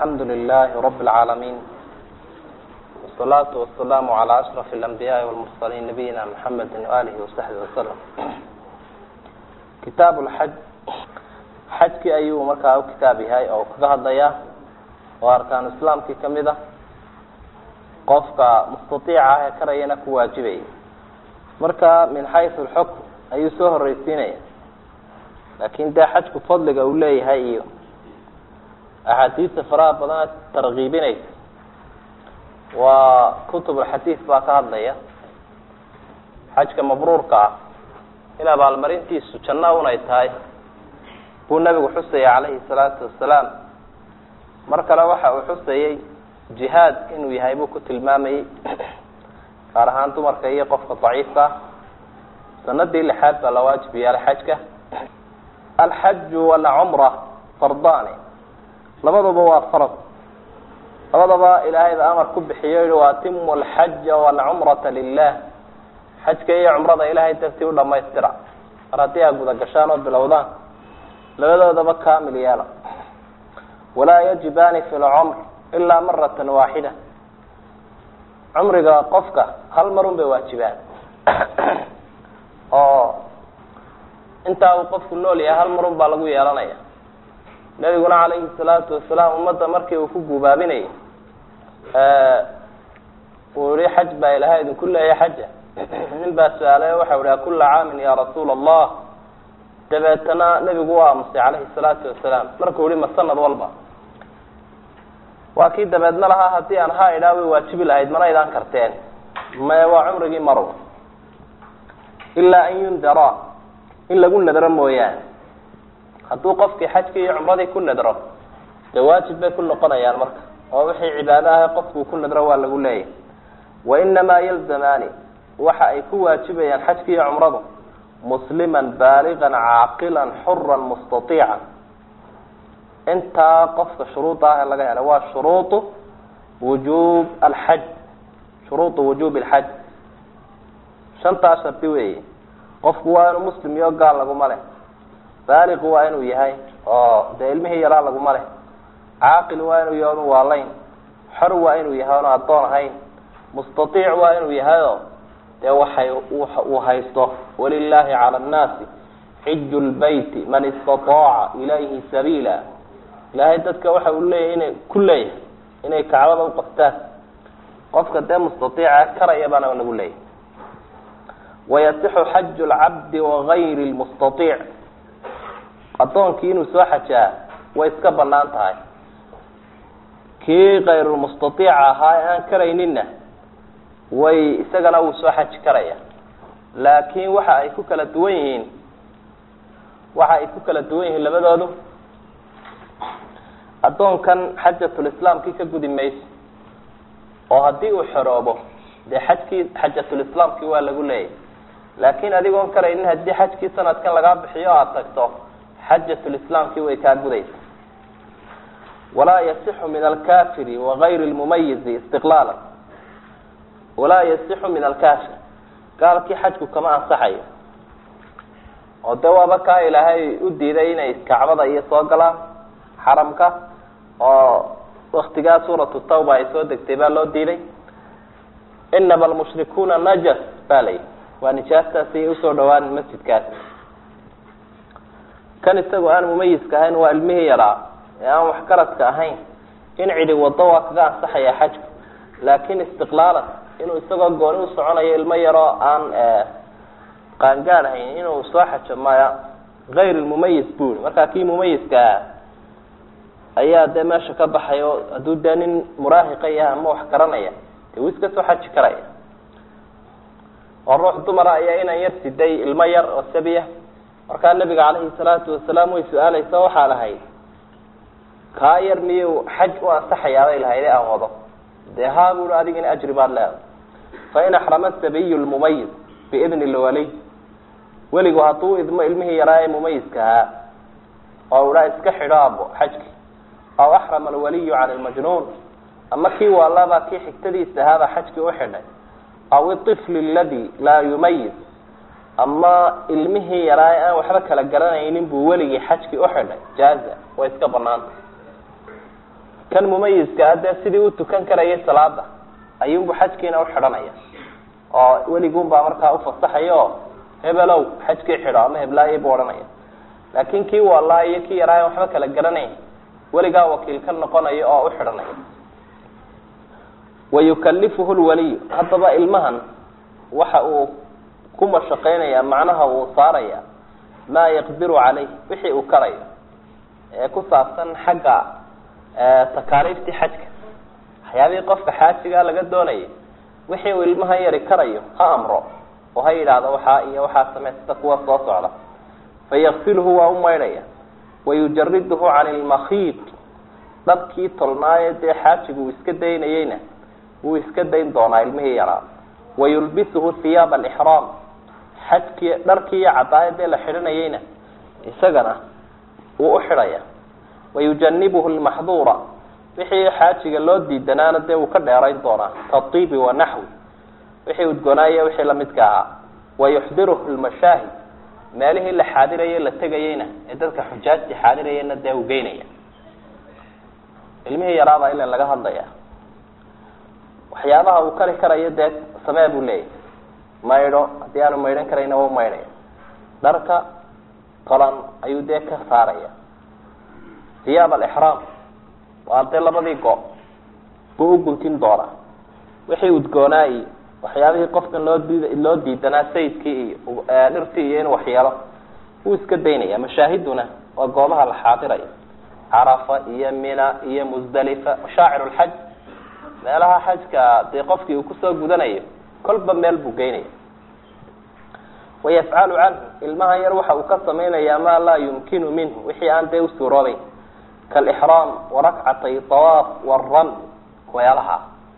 alxamdu lilahi rab اlcaalamiin wsalaatu wasalaamu calaa ashraf اlanbiyaai walmursaliin nabiyina mxamedi waalihi wasaxbi wasalam kitaab lxaj xajkii ayuu markaa u kitaab yahay oo kaga hadlaya oo arkaanu islaamkii kamid a qofka mustaiica ah ee karayana ku waajibaya marka min xaysu lxukm ayuu soo horeysiinaya laakin dee xajku fadliga uu leeyahay iyo axaadiista faraha badana tarkiibinaysa waa kutub alxadiid baa ka hadlaya xajka mabruurka ah in abaalmarintiisu janno unay tahay buu nabigu xusayay calayhi salaatu wasalaam mar kale waxa uu xusayay jihaad inuu yahay buu ku tilmaamayey gaar ahaan dumarka iyo qofka daciifka ah sanadii lixaad baa la waajib yeelay xajka alxaju walcumra fardani labaduba waa farad labadaba ilaahay ba amar ku bixiyo yihi waatimu alxaja walcumrata lilah xajka iyo cumrada ilaahay dartii u dhamaystira mar haddii aa guda gashaan oo bilowdaan labadoodaba kamil yeela walaa yajibaani fi lcumr ilaa maratan waaxida cumriga qofka hal mar un bay waajibaan oo intaa uu qofku nool yahay hal mar un baa lagu yeelanaya nabiguna calayhi salaatu wasalaam ummadda markii uu ku gubaabinayay uu yihi xaj baa ilahay idinku leeya xaja nin baa su-aalay waxau ihi akula caamin ya rasuula allah dabeetana nebigu waa aamusay calayhi salaatu wasalaam markuu yihi ma sanad walba waa kii dabeedna lahaa haddii aan ha idhaa way waajibi lahayd mana idaan karteen maya waa cumrigii maru ilaa an yundara in lagu nadro mooyaane hadduu qofkii xajkii iyo cumradii ku nadro dee waajib bay ku noqonayaan marka oo wixii cibaado ah qofkuu ku nadro waa lagu leeyahy wainamaa yalzamaani waxa ay ku waajibayaan xajki iyo cumradu musliman baaligan caaqilan xuran mustaiican intaa qofka shuruudda ah ee laga helay waa shuruudu wujuub alxaj shuruudu wujuub alxaj shantaa shardi weeye qofku waa inuu muslim iyo gaal laguma leh baaliqu waa inuu yahay oo dee ilmihii yaraa laguma leh caaqil waa inuu yahay onu waalayn xor waa inuu yahay onu addoon ahayn mustaiic waa inuu yahayo dee waxay uu haysto walilaahi cala annaasi xiju lbeyti man istataaca ilayhi sabiila ilaahay dadka waxa uu leeyahay inay ku leeyahay inay kacbada uqabtaan qofka dee mustaiica karaya baana nagu leeyahay wayasixu xaju lcabdi wagayri lmustaiic addoonkii inuu soo xajaa way iska banaan tahay kii kayrulmustaiica ahaa ee aan karayninna way isagana wuu soo xaji karaya laakiin waxa ay ku kala duwan yihiin waxa ay ku kala duwan yihiin labadoodu addoonkan xajatulislaamkii ka gudi mayso oo haddii uu xoroobo dee xajkii xajatulislaamkii waa lagu leeyahy laakiin adigoon karaynin haddii xajkii sanadkan lagaa bixiyo aada tagto xajatulislaamkii way kaa gudaysa walaa yasixu min alkafiri wagayri lmumayizi istiqlaala walaa yasixu min alkafir gaalkii xajku kama ansaxayo oo dee waaba kaa ilaahay u diiday inay kacbada iyo soo galaan xaramka oo waktigaa suuratu tawba ay soo degtay baa loo diiday inama almushrikuuna najas ba layi waa nijaastaasi usoo dhawaan masjidkaasi kan isagu aan mumayiska ahayn waa ilmihii yaraa ee aan waxgaradka ahayn in cidi wado waa kaga ansaxaya xajku laakin istiqlaalan inuu isagoo gooni u soconayo ilmo yaroo aan qaangaad ahayn inuu soo xajo maya gayr lmumayis buri markaa kii mumayiska ah ayaa dee meesha ka baxay oo hadduu dee nin muraahiqa yahay ama wax garanaya dee wuu iska soo xaji karaya oo ruux dumara ayaa inan yar siday ilmo yar oo sabiya markaa nabiga calayhi salaatu wasalaam way su-aaleysa waxaa lahayd kaa yar miyuu xaj u ansaxayaabay lahayd ee aan wado dee haa bui adigina ajri baad leedahay fain axrama sabiyu lmumayiz biidni lwaliy weligu hadduu idmo ilmihii yaraa ee mumayiska ahaa oo idhaa iska xidho abo xajki aw axrama alwaliyu cani lmajnuun ama kii waalabaa kii xigtadiisa ahaabaa xajkii u xidhay aw iطifli aladi laa yumayiz ama ilmihii yaraa ee aan waxba kala garanaynin buu weligii xajkii uxidhay jaaza way iska banaanta kan mumayiska a dee sidii u tukan karayay salaada ayuunbu xajkiina uxidhanaya oo weligunbaa markaa ufasaxaya oo hebelow xajkii xidho ama heblaayo buu odhanaya laakin kii wallaa iyo kii yaraayan waxba kala garanayn weligaa wakiil ka noqonayo oo uxidhanaya wayukalifuhu lwaliyu haddaba ilmahan waxa uu ku mashaqeynaya macnaha uu saaraya maa yaqdiru caleyh wixii uu karayo ee ku saabsan xagga takaaliiftii xajka waxyaabihii qofka xaajigaa laga doonayay wixii uu ilmahan yari karayo ha amro oo ha yidhaahdo waxaa iyo waxaa samey sida kuwa soo socda fayaksilhu waa u maydhaya wayujariduhu can ilmakhiid dhabkii tolnaaye dee xaajigu uu iska daynayeyna wuu iska dayn doonaa ilmihii yaraa wayulbisuhu hiyaaba alixraam xajkii dharkii iyo cadaayadee la xidhanayeyna isagana wuu uxidhaya wayujanibuhu lmaxduura wixii xaajiga loo diidanaana dee wuu ka dheerayn doonaa kaiibi wanaxwi wixii udgonaaya wixii lamidka ahaa wayuxdiruhu lmashaahid meelihii la xaadirayay la tegayeyna ee dadka xujaajtii xaadirayeyna dee uu geynaya ilmihii yaraabaa ila laga hadlaya waxyaabaha uu kari karayo dee samee buu leeyahy maydho haddii aanu maydhan karayna wau maydhaya dharka tolan ayuu dee ka saaraya hiyaab alixraam waa dee labadii go buu u guntin doonaa wixii udgoonaa iyo waxyaabihii qofkan loo diid loo diidanaa sayidkii iyo dhirtii iyo inuu waxyeelo wuu iska daynaya mashaahiduna waa goobaha la xaadirayo carafa iyo mina iyo musdalifa mashaacir lxaj meelaha xajka dee qofkii uu kusoo gudanayo kolba meel buu geynaya wayafcalu canhu ilmahan yar waxa uu ka samaynayaa maa laa yumkinu minhu wixii aan dee usuuroobeyn kalixraam warakcatay awaaf waram wayaalaha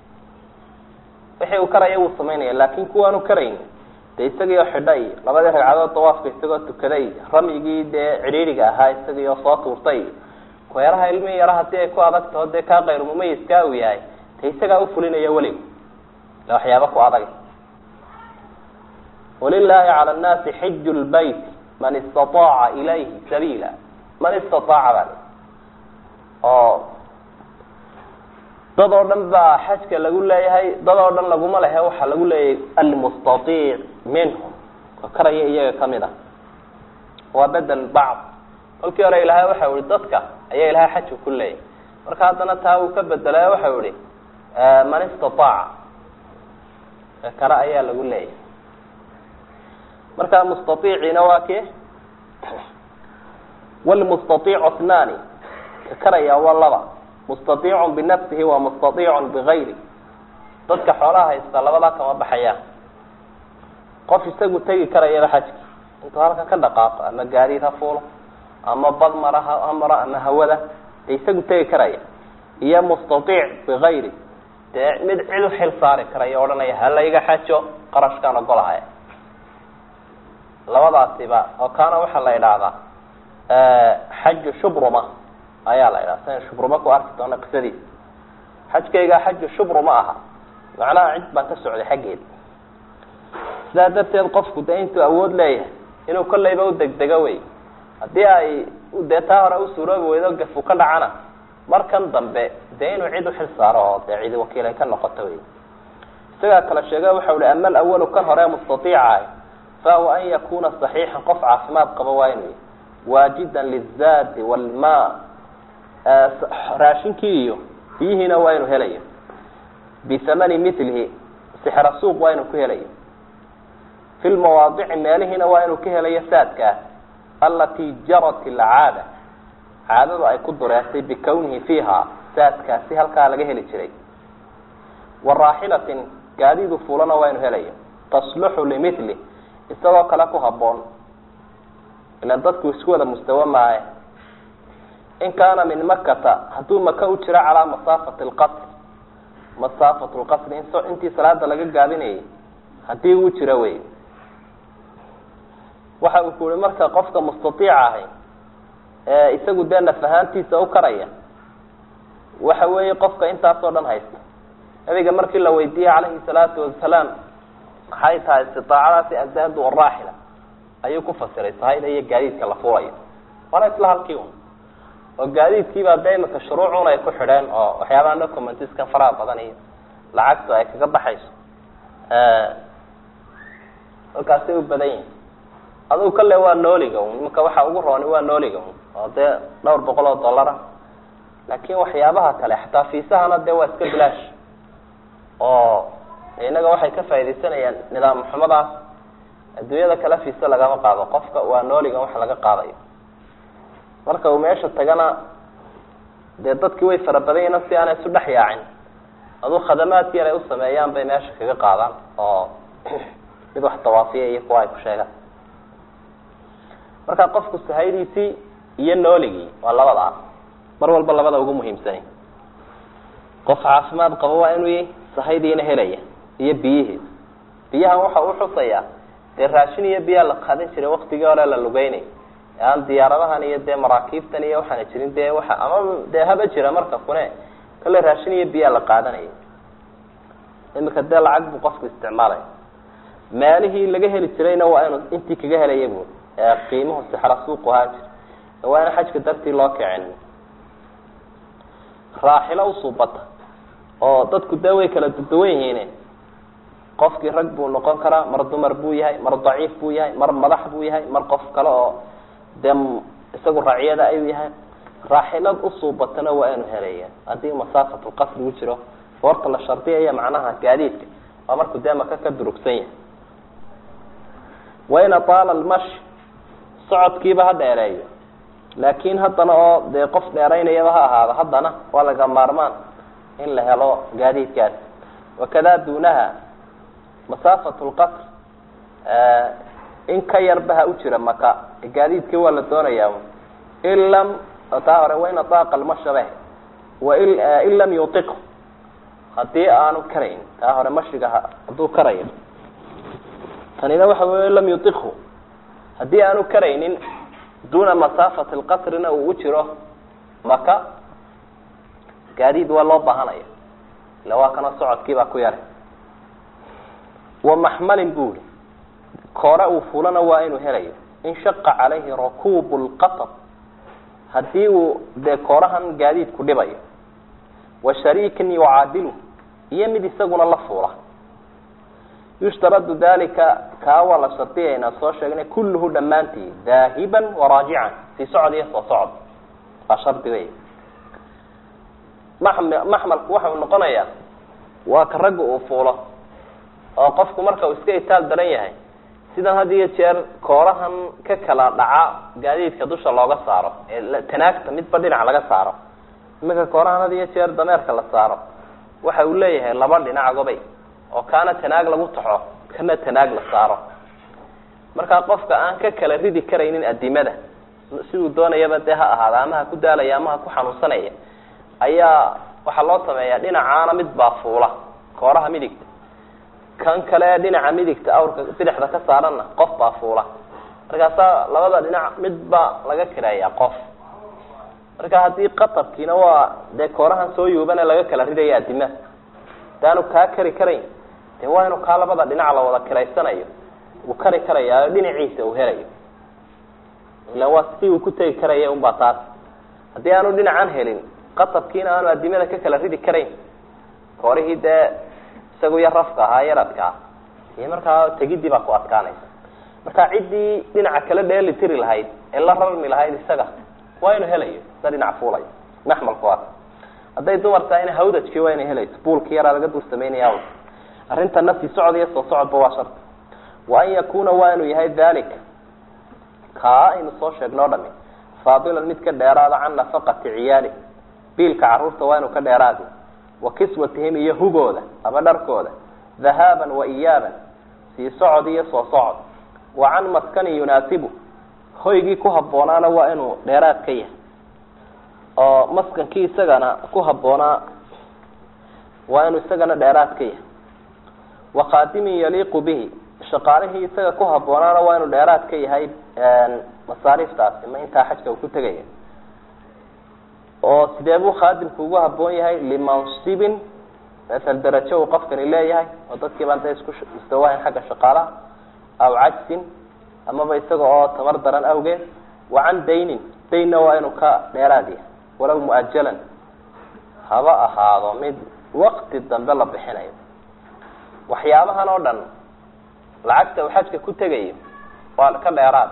wixii uu karaya wuu samaynaya laakin kuwaanu karayn dee isagiioo xidha iyo labadii ragcadood dawaafka isagoo tukaday ramyigii dee cidhiiriga ahaa isagiioo soo tuurtay weeraha ilmihii yara hadii ay ku adag taho dee kaa kayr mumayiskaa uu yahay de isagaa ufulinaya weligu ila waxyaaba ku adag walilahi cala nnaasi xiju lbayt man istaaaca ilayhi sabiila man istaaaca baa oo dad oo dhan baa xajka lagu leeyahay dad oo dhan laguma lehe waxaa lagu leeyahay almustaiic minhum ka karaya iyaga kamid a waa bedel bacd kolkii hore ilaahay waxau ihi dadka ayaa ilahay xajka ku leeyahay marka haddana taa uu ka bedelay waxau ihi man istaaaca kare ayaa lagu leeyahay marka mustaiiciina waa ke wlmustaiicu thnani ka karaya waa laba mustaiicun binafsihi wa mustaiicun bigayri dadka xoolaha haysta labadaa kama baxayaan qof isagu tegi karayaba xajki intuu halkan ka dhaqaaqo ama gaadiid ha fuulo ama bad mara ha maro ama hawada de isagu tegi karaya iyo mustaiic bigayri dee mid cid u xil saari karaya odhanaya halayga xajo qarashkaan ogolahay labadaasiba oo kaana waxaa la idhaahdaa xaju shubruma ayaa la idhaha san shubruma ku arki doona qisadiisa xajkayga xaju shubruma aha macnaha cid baan ka socday xaggeeda sidaa darteed qofku de intuu awood leeyahay inuu kolleyba u degdego wey haddii ay dee taa hore u suuroobi weydo gafu ka dhacana markan dambe dee inuu cid uxil saaro oo dee cidi wakiil ay ka noqoto wey isagaa kala sheega waxau hi ama alawalu kan hore mustaiicaah fahuwa an yakuna صaxiixan qof caafimaad qaba waa inu waajida lizaadi wlma raashinkii iyo biyihiina waa inu helayo bihamani milihi sixra suuq waa inu ku helayo fi lmawaadici meelihiina waa inuu ka helayo saadkaa alati jarat alcaada caadadu ay ku dureertay bikawnihi fiiha saadkaasi halkaa laga heli jiray waraaxilatin gaadiidu fulana waa inu helayo tasluxu limili isagoo kale ku haboon ilan dadku isku wada mustawa maaye in kaana min makata hadduu maka u jiro calaa masaafati lqasr masaafat lqasri intii salaada laga gaabinayay haddii uu jiro wey waxa uu ku yihi marka qofka mustaiica ahi ee isagu dee naf ahaantiisa u karaya waxa weeye qofka intaasoo dhan haysta nabiga markii la weydiiyey calayhi salaatu wasalaam maxay tahay istiaacadaasi azaadu waraaxila ayuu ku fasiray sahayda iyo gaadiidka la fuulayo waana isla halkii un oo gaadiidkiibaa dee imika shuruucun ay ku xidheen oo waxyaabaha documentiskan faraha badan iyo lacagtu ay kaga baxayso halkaasay u badan yihin adugu kale waa nooliga un iminka waxa ugu rooni waa nooliga un oo dee dhowr boqol oo dollar ah laakin waxyaabaha kale xataa fiisahana dee waa iska bilaash oo innaga waxay ka faaidaysanayaan nidaam xumadaas adduunyada kale fiisa lagama qaado qofka waa nooliga wax laga qaadayo marka uu meesha tagana dee dadkii way fara badan yihin si aanay isu dhex yaacin aduu khadamaadki yar ay usameeyaan bay meesha kaga qaadaan oo mid wax dawaafiya iyo kuwa ay ku sheegaan marka qofku sahaydiisii iyo nooligii waa labada mar walba labada ugu muhiimsani qof caafimaad qabo waa inuu y sahaydiina helaya iyo biyihii biyahan waxa uu xusayaa dee raashin iyo biyaa la qaadan jiray waktigii hore la lugeynay aan diyaaradahan iyo dee maraakiibtan iyo waxaana jirin dee waa ama dee haba jira marka kune kale raashin iyo biyaa la qaadanaya imika dee lacag buu qofku isticmaalaya maalihii laga heli jirayna waa inuu intii kaga helaya bu qiimuhu sixra suuqu ahaan jir waa in xajka dartii loo kicin raaxilo usuubata oo dadku dee way kala duduwan yihiin qofkii rag buu noqon karaa mar dumar buu yahay mar daciif buu yahay mar madax buu yahay mar qof kale oo dee isagu raaciyada ayuu yahay raaxilad usuubatana waa inu helaya haddii masaafatulqasri u jiro goorta la shardiyaya macnaha gaadiidka waa markuu dee maka ka durugsan yahay wain ataala almashi socodkiiba ha dheereeyo laakin haddana oo dee qof dheeraynayaba ha ahaado haddana waa laga maarmaan in la helo gaadiidkaas wakada duunaha masaafat lqasr in ka yarba ha u jira maka gaadiidkii waa la doonayaa in lam taa hore wain ataaqa almashabe wain lam yutiq haddii aanu karayn taa hore mashiga hadduu karayo tanina waxa wey lam yutiqhu haddii aanu karaynin duuna masaafati lqasrina uu u jiro maka gaadiid waa loo baahanaya ila waa kana socodkii baa ku yaray wa maxmalin bu uri koore uu fulana waa inuu helayo in shaqa calayhi rakuubu lqatab haddii uu dee koorahan gaadiidku dhibayo wa shariikin yucaadilu iyo mid isaguna la fuula yushtaradu dalika kaa waa la shardiyaynaa soo sheegnay kulluhu dhammaantii daahiban waraajican sii socod iyo soo socod waa shardi wey mam maxmalku waxau noqonayaa waa ka ragga uu fuulo oo qofku marka uu iska itaal daran yahay sidan had iyo jeer koorahan ka kala dhaca gaadiidka dusha looga saaro ee tanaagta midba dhinac laga saaro iminka koorahan had iyo jeer dameerka la saaro waxa uu leeyahay laba dhinac gobay oo kaana tanaag lagu taxo kana tanaag la saaro markaa qofka aan ka kala ridi karaynin adimada siduu doonayaba dee ha ahaada ama ha ku daalaya ama ha ku xanuunsanaya ayaa waxaa loo sameeyaa dhinacaana mid baa fuula kooraha midigta kan kale dhinaca midigta awrka bidixda ka saaranna qof baa fuula markaasaa labada dhinac mid baa laga kireeyaa qof marka haddii qatabkiina waa dee koorahan soo yuubana laga kala ridaya adima hadaanu kaa kari karayn de waa inuu kaa labada dhinac la wada kiraysanayo uu kari karayaayo dhinaciisa uu helayo ila waa si uu ku tegi karaya unbaa taas haddii aanu dhinacan helin qatabkiina aanu adimada ka kala ridi karayn koorihii dee isagu yar rafka ahaa yaradka ah iyo markaa tegidii baa ku adkaanaysa marka ciddii dhinaca kale dheeli tiri lahayd ee la rarmi lahayd isaga waa inuu helayo sa dhinac fuulayo maxmalku waa hadday dumar tahayna hawdajkii waa inay helayso buulkii yaraa laga dul samaynaya arrintana sii socod iyo soo socodba waa sharti wa an yakuna waa inuu yahay dalika kaa aynu soo sheegnoo dhami faadilan mid ka dheeraada can nafaqati ciyaali biilka carruurta waa inuu ka dheeraadi wa kiswatihim iyo hugooda ama dharkooda dhahaaban wa iyaaban sii socod iyo soo socod wa can maskanin yunaasibu hoygii ku habboonaana waa inuu dheeraad ka yahay oo maskankii isagana ku habboonaa waa inuu isagana dheeraad ka yahay wa qaadimin yaliiqu bihi shaqaalihii isaga ku habboonaana waa inuu dheeraad ka yahay masaariiftaasi ma intaa xajka uu ku tegaya oo sidee buu khaadimku ugu habboon yahay limansibin masal darajo uu qofkani leeyahay oo dadkii baan da isku istawahayn xagga shaqaalaha aw cajsin amaba isaga oo tamar daran awgeed wa can daynin daynna waa inuu ka dheeraad yahay walow mu-ajalan haba ahaado mid wakti dambe la bixinayo waxyaabahan oo dhan lacagta uu xajka ku tegayo waa ka dheeraad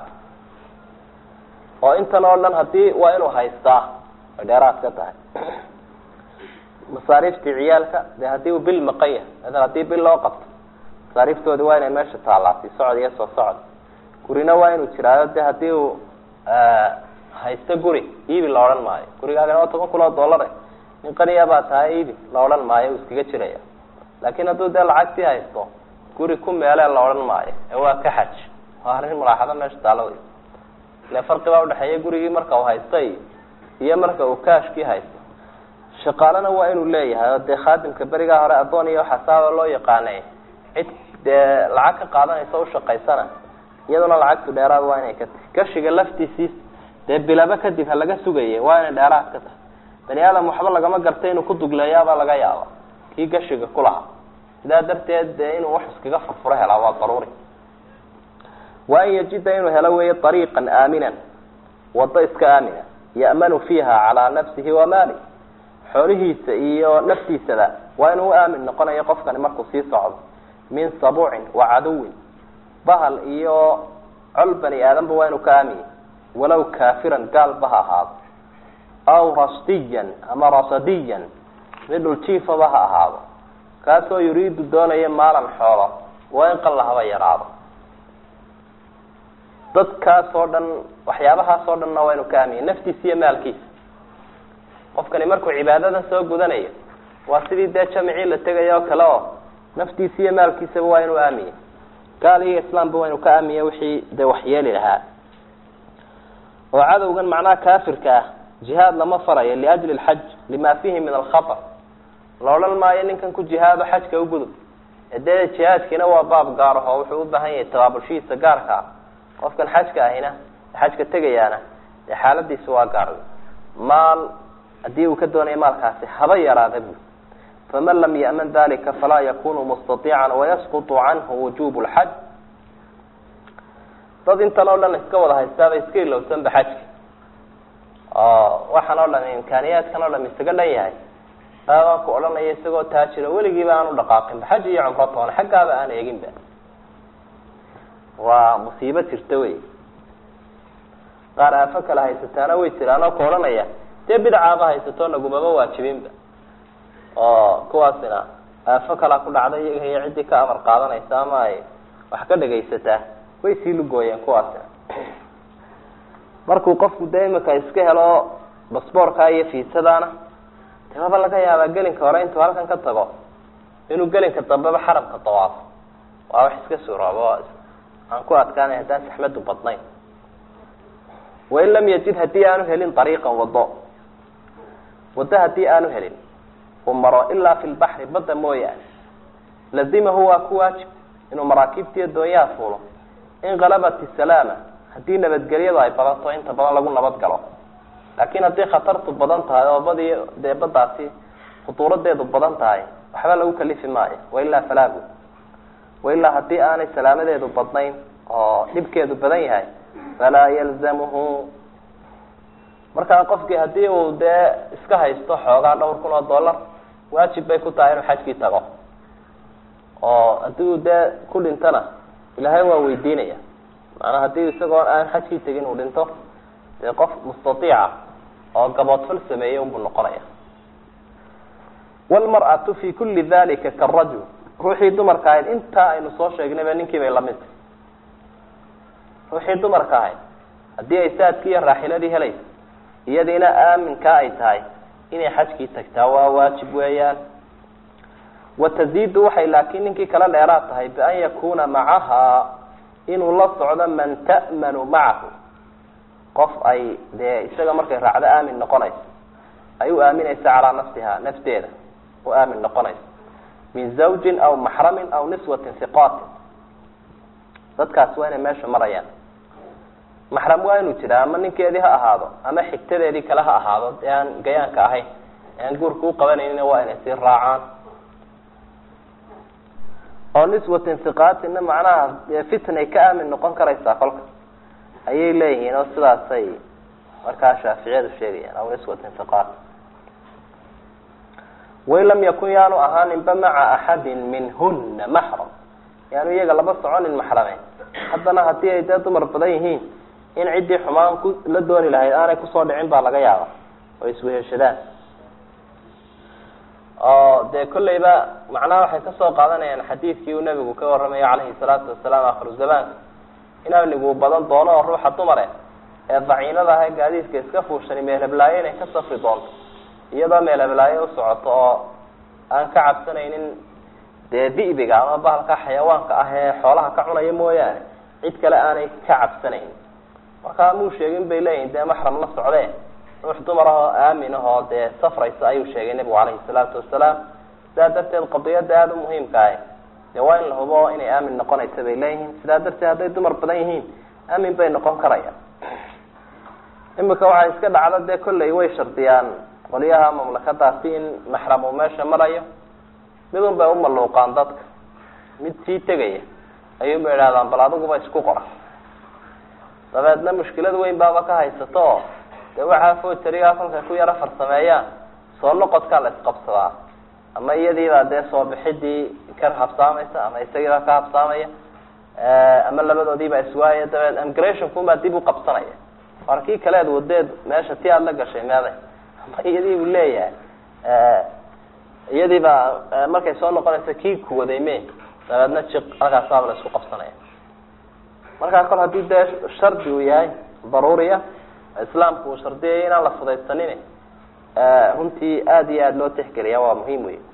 oo intan oo dhan hadii waa inuu haystaa ay dheeraad ka tahay masaariiftii ciyaalka dee hadii uu bil maqan yahay maala hadii bil loo qabto masaariiftoodi waa inay meesha taalaasi socod iyo soo socod gurina waa inuu jiraayo de hadii uu haysto guri iibi la odhan maayo gurigaagana waa toban kun oo dollar nin qaniya baa tahay iibi la odhan maayo uu iskaga jiraya laakin hadduu dee lacagtii haysto guri ku meelee la odhan maayo ee waa ka xaj waa arrin mulaaxado meesha taalo wey ile farqi baa udhexeeya gurigii marka uu haystay iyo marka uu kaashkii haysto shaqaalena waa inuu leeyahay oo dee khaadimka berigaa hore addoon iyo xasaaba loo yaqaanay cid dee lacag ka qaadanaysa ushaqaysana iyaduna lacagtu dheeraad waa inay ka tahay gashiga laftiisii dee bilaba kadib ha laga sugaya waa inay dheeraad ka tahay bani aadam waxba lagama gartay inuu ku dugleeyaabaa laga yaaba kii gashiga ku lahaa sidaa darteed dee inuu wax iskaga furfuro helaa waa daruuri wa an yajida inuu helo weeye ariiqan aaminan wado iska aamina ya'manu fiiha calaa nafsihi wa maali xoolihiisa iyo naftiisada waa inuu u aamin noqonayo qofkani markuu sii socdo min sabuucin wa caduwin bahal iyo col bani aadanba waa inuu ka aamiye walow kaafiran gaalba ha ahaado aw rasdiyan ama rasadiyan mid dhuljiifaba ha ahaado kaasoo yuriidu doonaya maalan xoolo waa in qalla haba yaraado dadkaas oo dhan waxyaabahaas oo dhanna waa inu ka aamiye naftiisa iyo maalkiisa qofkani markuu cibaadadan soo gudanayo waa sidii dee jamicii la tegaya oo kale oo naftiisa iyo maalkiisaba waa inuu aamiye gaal iyo islaamba waa inu ka aamiye wixii dee waxyeeli lahaa oo cadowgan macnaha kaafirka ah jihaad lama farayo liajli lxaj lima fihi min alkhatar la odhan maayo ninkan ku jihaado xajka ugudub dee jihaadkiina waa baab gaar aho wuxuu u baahan yahay tabaabulshihiisa gaarka ah qofkan xajka ahina xajka tegayaana dee xaaladiisa waa gaar maal haddii uu ka doonayo maalkaasi haba yaraada buu faman lam ya'man dalika falaa yakunu mustaiican wayasqutu canhu wujubu lxaj dad intan oo dhan iska wada haystaaba iska ilowsanba xajka oo waxaan oo dhan imkaaniyaadkan oo dhan isaga dhan yahay aabaan ku odhanaya isagoo taajiro weligiiba aan u dhaqaaqinba xaj iyo cumro toona xaggaaba aan eeginba waa musiibo jirta wey qaar aafo kale haysataana way jiraan oo ku odhanaya dee bidacaaba haysato nagumaba waajibinba oo kuwaasina aafo kalaa ku dhacda iyaga iyo ciddii ka amar qaadanaysa ama ay wax ka dhagaysataa way sii lugooyeen kuwaasina markuu qofku dee imika iska helo basboorka iyo fiisadaana de waaba laga yaabaa gelinka hore intuu halkan ka tago inuu gelinka dambeba xaramka dawaafo waa wax iska suroobo aan ku adkaanay haddaan saxmadu badnayn wain lam yajid haddii aanu helin ariiqan wado waddo haddii aanu helin uu maro ilaa fi lbaxri badda mooyaane lazimahu waa ku waajib inuu maraakiibtiiyo doonyaha fuulo in halabat isalaama haddii nabadgelyadu ay badanto inta badan lagu nabad galo laakiin haddii khatartu badan tahay oo badi dee baddaasi khutuuradeedu badan tahay waxba lagu kalifi maayo wailaa falaagu wailaa haddii aanay salaamadeedu badnayn oo dhibkeedu badan yahay falaa yalzamuhu markaa qofkii haddii uu dee iska haysto xoogaa dhowr kun oo dollar waajib bay ku tahay inuu xajkii tago oo haddii uu dee ku dhintana ilaahay waa weydiinaya maanaa haddii isagoo aan xajkii tegin uu dhinto dee qof mustaiica oo gaboodfal sameeyey unbuu noqonaya wlmar'atu fi kuli dalika karajul ruuxii dumarka ahayd intaa aynu soo sheegnayba ninkii bay lamid tahy ruuxii dumarka ahayd haddii ay saadkii iyo raaxiladii helayso iyadiina aaminkaa ay tahay inay xajkii tagtaa waa waajib weeyaan wataziidu waxay laakiin ninkii kala dheeraad tahay bian yakuna macaha inuu la socdo man ta'manu macahu qof ay dee isaga markay raacdo aamin noqonayso ay u aaminaysa calaa nafsiha nafteeda u aamin noqonayso min zawjin aw maxramin aw niswatin hiqaatin dadkaas waa inay meesha marayaan maxram waa inuu jiraa ama ninkeedii ha ahaado ama xigtadeedii kale ha ahaado ee aan gayaanka ahayn ee aan guurka u qabanaynin waa inay sii raacaan oo niswatin hiqaatinna macnaha fitnay ka aamin noqon karaysaa kolka ayay leeyihiin oo sidaasay markaa shaaficiyadu sheegayaan aw niswatin fiqaat wain lam yakun yaanu ahaaninba maca axadin minhuna maxram yaanu iyaga laba soconin maxrame haddana haddii ay dee dumar badan yihiin in ciddii xumaan ku la dooni lahayd aanay kusoo dhicin baa laga yaaba oo isweheshadaan oo dee kolleyba macnaha waxay kasoo qaadanayaan xadiidkii uu nabigu ka warramayo calayhi salaatu wasalaam akhiru zamaanka in amnigu badan doono oo ruuxa dumare ee daciinada ah ee gaadiidka iska fuushani meelheblaayo inay ka safri doonto iyadoo meelheblaayo u socoto oo aan ka cabsanaynin dee di'biga ama bahalka xayawaanka ah ee xoolaha ka cunaya mooyaane cid kale aanay ka cabsanayn markaa muu sheegin bay leeyihin dee maxram la socdee ruux dumar ah oo aamin ah oo dee safraysa ayuu sheegay nebigu calayhi salaatu wasalaam sidaa darteed qadiyadda aada u muhiimka ahi dee waa in la hubo inay aamin noqonaysa bay leeyihiin sidaa darteed hadday dumar badan yihiin aamin bay noqon karayaan imika waxay iska dhacda dee kolley way shardiyaan qolyaha mamlakadaasi in maxram uu meesha marayo midun bay umaluuqaan dadka mid sii tegaya ayuunba idhahdaan bal adiguba isku qora dabeedna mushkilad weyn baaba ka haysato oo dee waxaa foterigaa kolkay ku yaro farsameeyaan soo noqodkaa la isqabsadaa ama iyadiibaa dee soo bixidii ka habsaamaysa ama isagiibaa ka habsaamaya ama labadoodiibaa iswaaya dabeed emigrationkunbaa dib u qabsanaya war kii kaleed wadeed meesha ti aada la gashay meeday ama iyadii buu leeyahay iyadiibaa markay soo noqonaysa kii kuwaday me dabeedna jiq halkaasaaba la isku qabsanaya markaa kol haddii dee shardi uu yahay daruuriya islaamku uu shardiyaya inaan la fudaysanin runtii aada iyo aada loo tixgeliya waa muhiim wey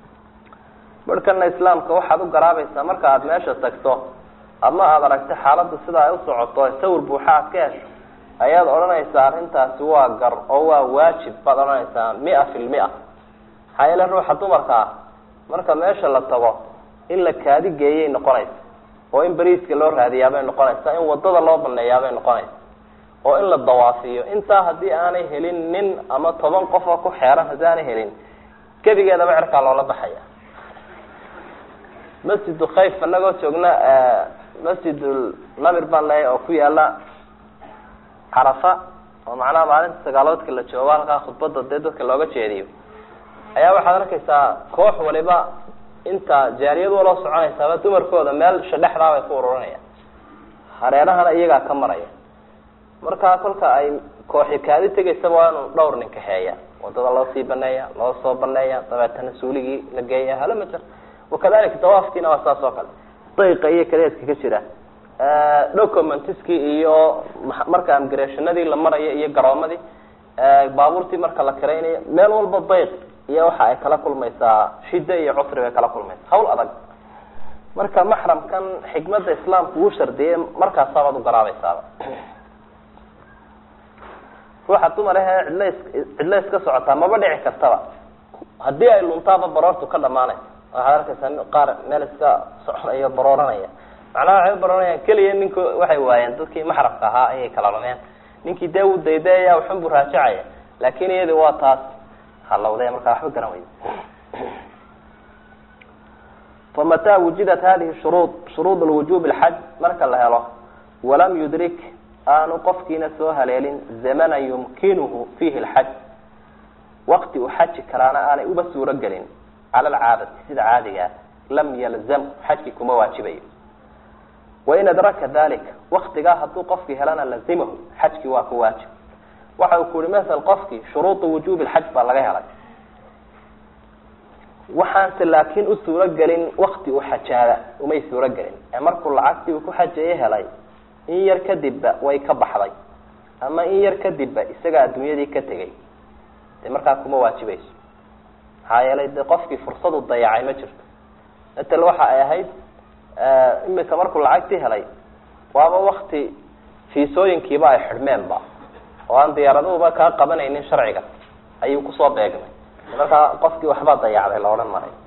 markana islaamka waxaad u garaabaysaa marka aada meesha tagto ama aada aragto xaaladda sida ay u socoto sawir buuxa aad ka hesho ayaad odhanaysaa arrintaasi waa gar oo waa waajib baad odhanaysaa mia fi lmia maxaa yeele ruuxa dumarka ah marka meesha la tago in la kaadi geeyay noqonaysa oo in beriiska loo raadiyaabay noqonaysa in wadada loo baneeyaabay noqonaysa oo in la dawaafiyo intaa haddii aanay helin nin ama toban qof oo ku xeeran haddii aanay helin gebigeedaba cerkaa loola baxaya masjidu khayf anagoo joogna masjid namir baan leeyahy oo ku yaala carafa oo macnaha maalinta sagaaloodka la joogo halkaa khudbada dee dadka looga jeediyo ayaa waxaad arkaysaa koox waliba inta jaariyad waloo soconaysaaba dumarkooda meel shadhexdaa bay ku ururinayaan hareerahana iyagaa ka maraya markaa kolka ay kooxi kaadi tegaysaba waa inuu dhowr nin kaxeeya wadada loo sii baneeya loo soo baneeya dabeetana suuligii la geeya hala majer wakadalika dawaafkiina waa saas oo kale dayqa iyo kadeedka ka jira documentiskii iyo marka amgarationadii la marayo iyo garoomadii baabuurtii marka la karaynayo meel walba dayq iyo waxa ay kala kulmaysaa shida iyo cusri bay kala kulmaysaa hawl adag marka maxramkan xikmada islaamku uu shardiyay markaasabaad u garaabaysaaba ruuxa dumar ahee cidla cidla iska socotaa maba dhici kartaba haddii ay luntaaba baroortu ka dhamaanaysa waxaad arkaysaa qaar meel iska soconayo barooranaya macnaha waxay u barooranayaan keliya ninku waxay waayeen dadkii maxramka ahaa ayay kala lumeen ninkii dee uu daydaaya waxun buu raajacaya laakin iyadi waa taas halawde markaa waxba garan weyda famataa wujidat hadihi shuruud shuruud lwujub lxaj marka la helo walam yudrik aanu qofkiina soo haleelin zamana yumkinuhu fiihi lxaj wakti uu xaji karaana aanay uba suuro gelin cala alcaadati sida caadigaa lam yalzam xajki kuma waajibayo wain adraka dalika waktigaa hadduu qofkii helana lazimahu xajkii waa ku waajib waxa uu ku yihi masel qofkii shuruuda wujubi lxaj baa laga helay waxaanse laakiin u suuro gelin wakti uu xajaada umay suuro gelin ee markuu lacagtii uu ku xajeeye helay in yar kadibba way ka baxday ama in yar kadibba isaga adduunyadii ka tegay dee markaa kuma waajibayso maxaa yeelay dee qofkii fursadu dayacay ma jirto matel waxa ay ahayd imika markuu lacagtii helay waaba wakti fiisooyinkiiba ay xidhmeenba oo aan diyaaraduhuba kaa qabanaynin sharciga ayuu kusoo beegmay markaa qofkii waxbaa dayacday la odhan maray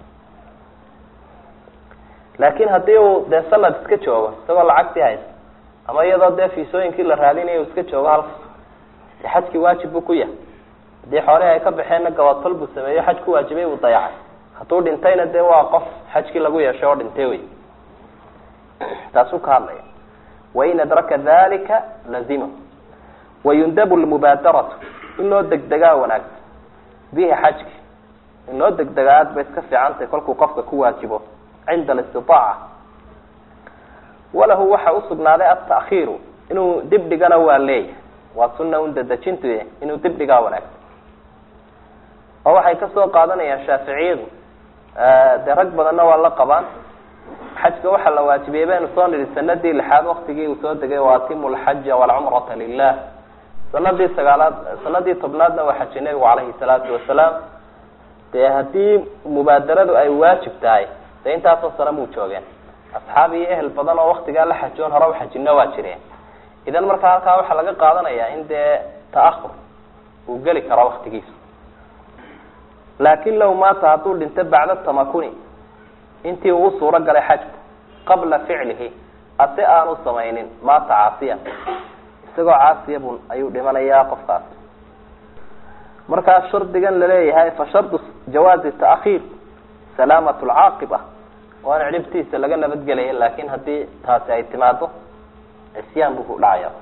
laakin haddii uu dee sanad iska joogo isagoo lacagtii haysta ama iyadoo dee fiisooyinkii la raadinayo iska joogo halka de xajkii waajib buu ku yahay haddii xoolihii ay ka baxeenna gabatol buu sameeyo xaj ku waajibay buu dayacay hadduu dhintayna dee waa qof xajkii lagu yeeshay oo dhintay wey taasuu ka hadlaya wain adraka dalika lazimahu wayundabu lmubaadaratu in loo degdegaa wanaagsan bihi xajki in loo degdegaa aad bay iska fiicantahay kolkuu qofka ku waajibo cinda alistitaaca walahu waxa usugnaaday altakhiiru inuu dib dhigana waa leeyahay waa sunna un dadejintu inuu dib dhigaa wanaagsan oo waxay kasoo qaadanayaan shaaficiyadu dee rag badanna waa la qabaan xajka waxaa la waajibiyey baynu soo nidhi sanadii lixaad waktigii uu soo degay waatimu lxaja walcumrata lilah sanadii sagaalaad sanadii tobnaadna waa xajay nebigu calayhi salaatu wasalaam dee haddii mubaadaradu ay waajib tahay dee intaasoo sano muu joogeen asxaab iyo ehel badan oo waktigaa la xajoon hore uxajino waa jireen idan markaa halkaa waxaa laga qaadanayaa in dee ta'ahur uu geli karo waktigiisa laakin low maata hadduu dhinto bacda tamakuni intii uu suuro galay xajku qabla ficlihi ase aanu samaynin maata caasiya isagoo caasiya bun ayuu dhimanayaa qofkaas markaa shardigan laleeyahay fa shardu jawaazi taakhiir salaamat lcaaqiba waana cidhibtiisa laga nabadgelaya laakin haddii taasi ay timaado cisyaan buu ku dhacaya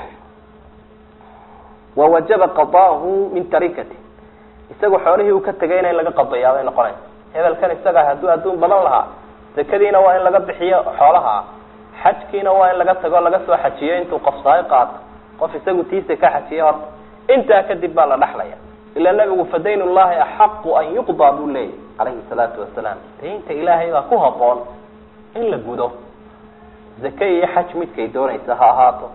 wawajaba qadaahu min tarikati isaga xoolihii uu ka tegayna in laga qadayaa bay noqonaysa hebelkan isaga hadduu adduun badan lahaa zakadiina waa in laga bixiyo xoolaha xajkiina waa in laga tago laga soo xajiyo intuu qofsaay qaato qof isagu tiisa ka xajiye horta intaa kadib baa la dhaxlaya ilaa nabigu fadayn llahi axaqu an yuqdaa buu leeyahy calayhi salaatu wasalaam daynta ilaahay baa ku haboon in la gudo zake iyo xaj midkay doonaysa ha ahaato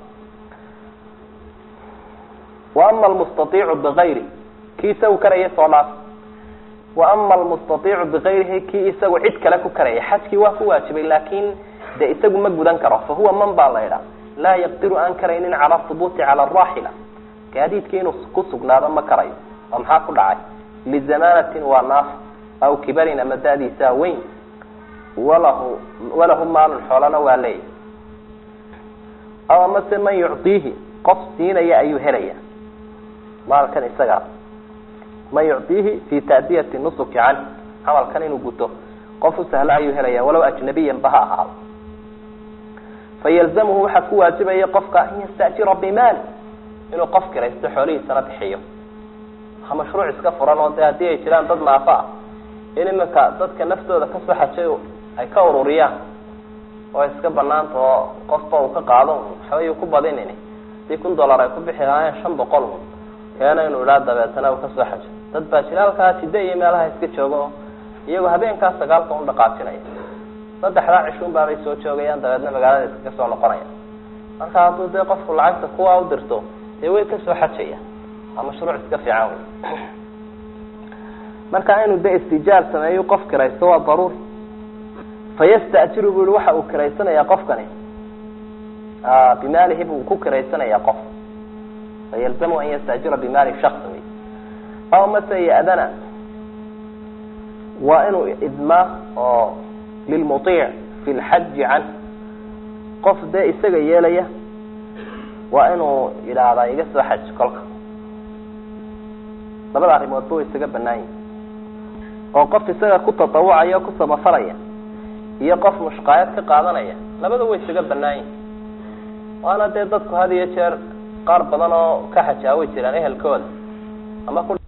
wa ama almustaiicu bigayri kii isagu karaya soo dhaaf wa ama almustaiicu bigayrihi kii isagu cid kale ku karaya xajkii waa ku waajibay laakin de isagu ma gudan karo fa huwa man baa la idhaa laa yaqdiru aan karaynin cala hubuuti cala araaxila gaadiidkii inuu ku sugnaado ma karayo oo maxaa ku dhacay lizamanatin waa naaf aw kibarin ama da-diisaa weyn walahu walahu maalun xoolana waa leeyahy aw amase man yucdiihi qof siinaya ayuu helaya maalkan isagaa man yucdiihi fi taadiyati nusuki canh camalkan inuu guto qof u sahlo ayuu helaya walow ajnabiyan ba ha ahaado fayalzamuhu waxaa ku waajibaya qofka an yastajira bimaali inuu qof kiraysto xoolihiisana bixiyo ha mashruuc iska furan oo de haddii ay jiraan dad naafo ah in iminka dadka naftooda kasoo xajay ay ka ururiyaan oo iska banaanta oo qofba uu ka qaado waxbay ku badinin hadii kun dollar ay ku bixi lahaayeen shan boqol un keena inuu idhaa dabeetana uu kasoo xajo dad baa jira halkaa jidda iyo meelaha iska jooga oo iyagoo habeenkaa sagaalka un dhaqaajinaya saddexdaa cishuun baabay soo joogayaan dabeedna magaalada iskaga soo noqonaya marka hadduu dee qofku lacagta kuwa u dirto dee way kasoo xajaya waa mashruuc iska fiican wey marka inuu de istijaar sameeyo qof kiraysto waa daruuri fayastajiru bu i waxa uu kiraysanayaa qofkani bimaalihi buu ku kiraysanayaa qof fayalzamu an yastajira bimaali shaks wey aw mase yadana waa inuu idmaa oo lilmuiic fi lxaji canh qof dee isaga yeelaya waa inuu yidhaahdaa iga soo xaj kolka labada arrimoodba way isaga banaan yihin oo qof isaga ku tatawucaya o ku samafalaya iyo qof mushqaayad ka qaadanaya labada way isaga banaan yihin waana dee dadku had iyo jeer qaar badan oo ka xajaa way jiraan ehelkooda ama ku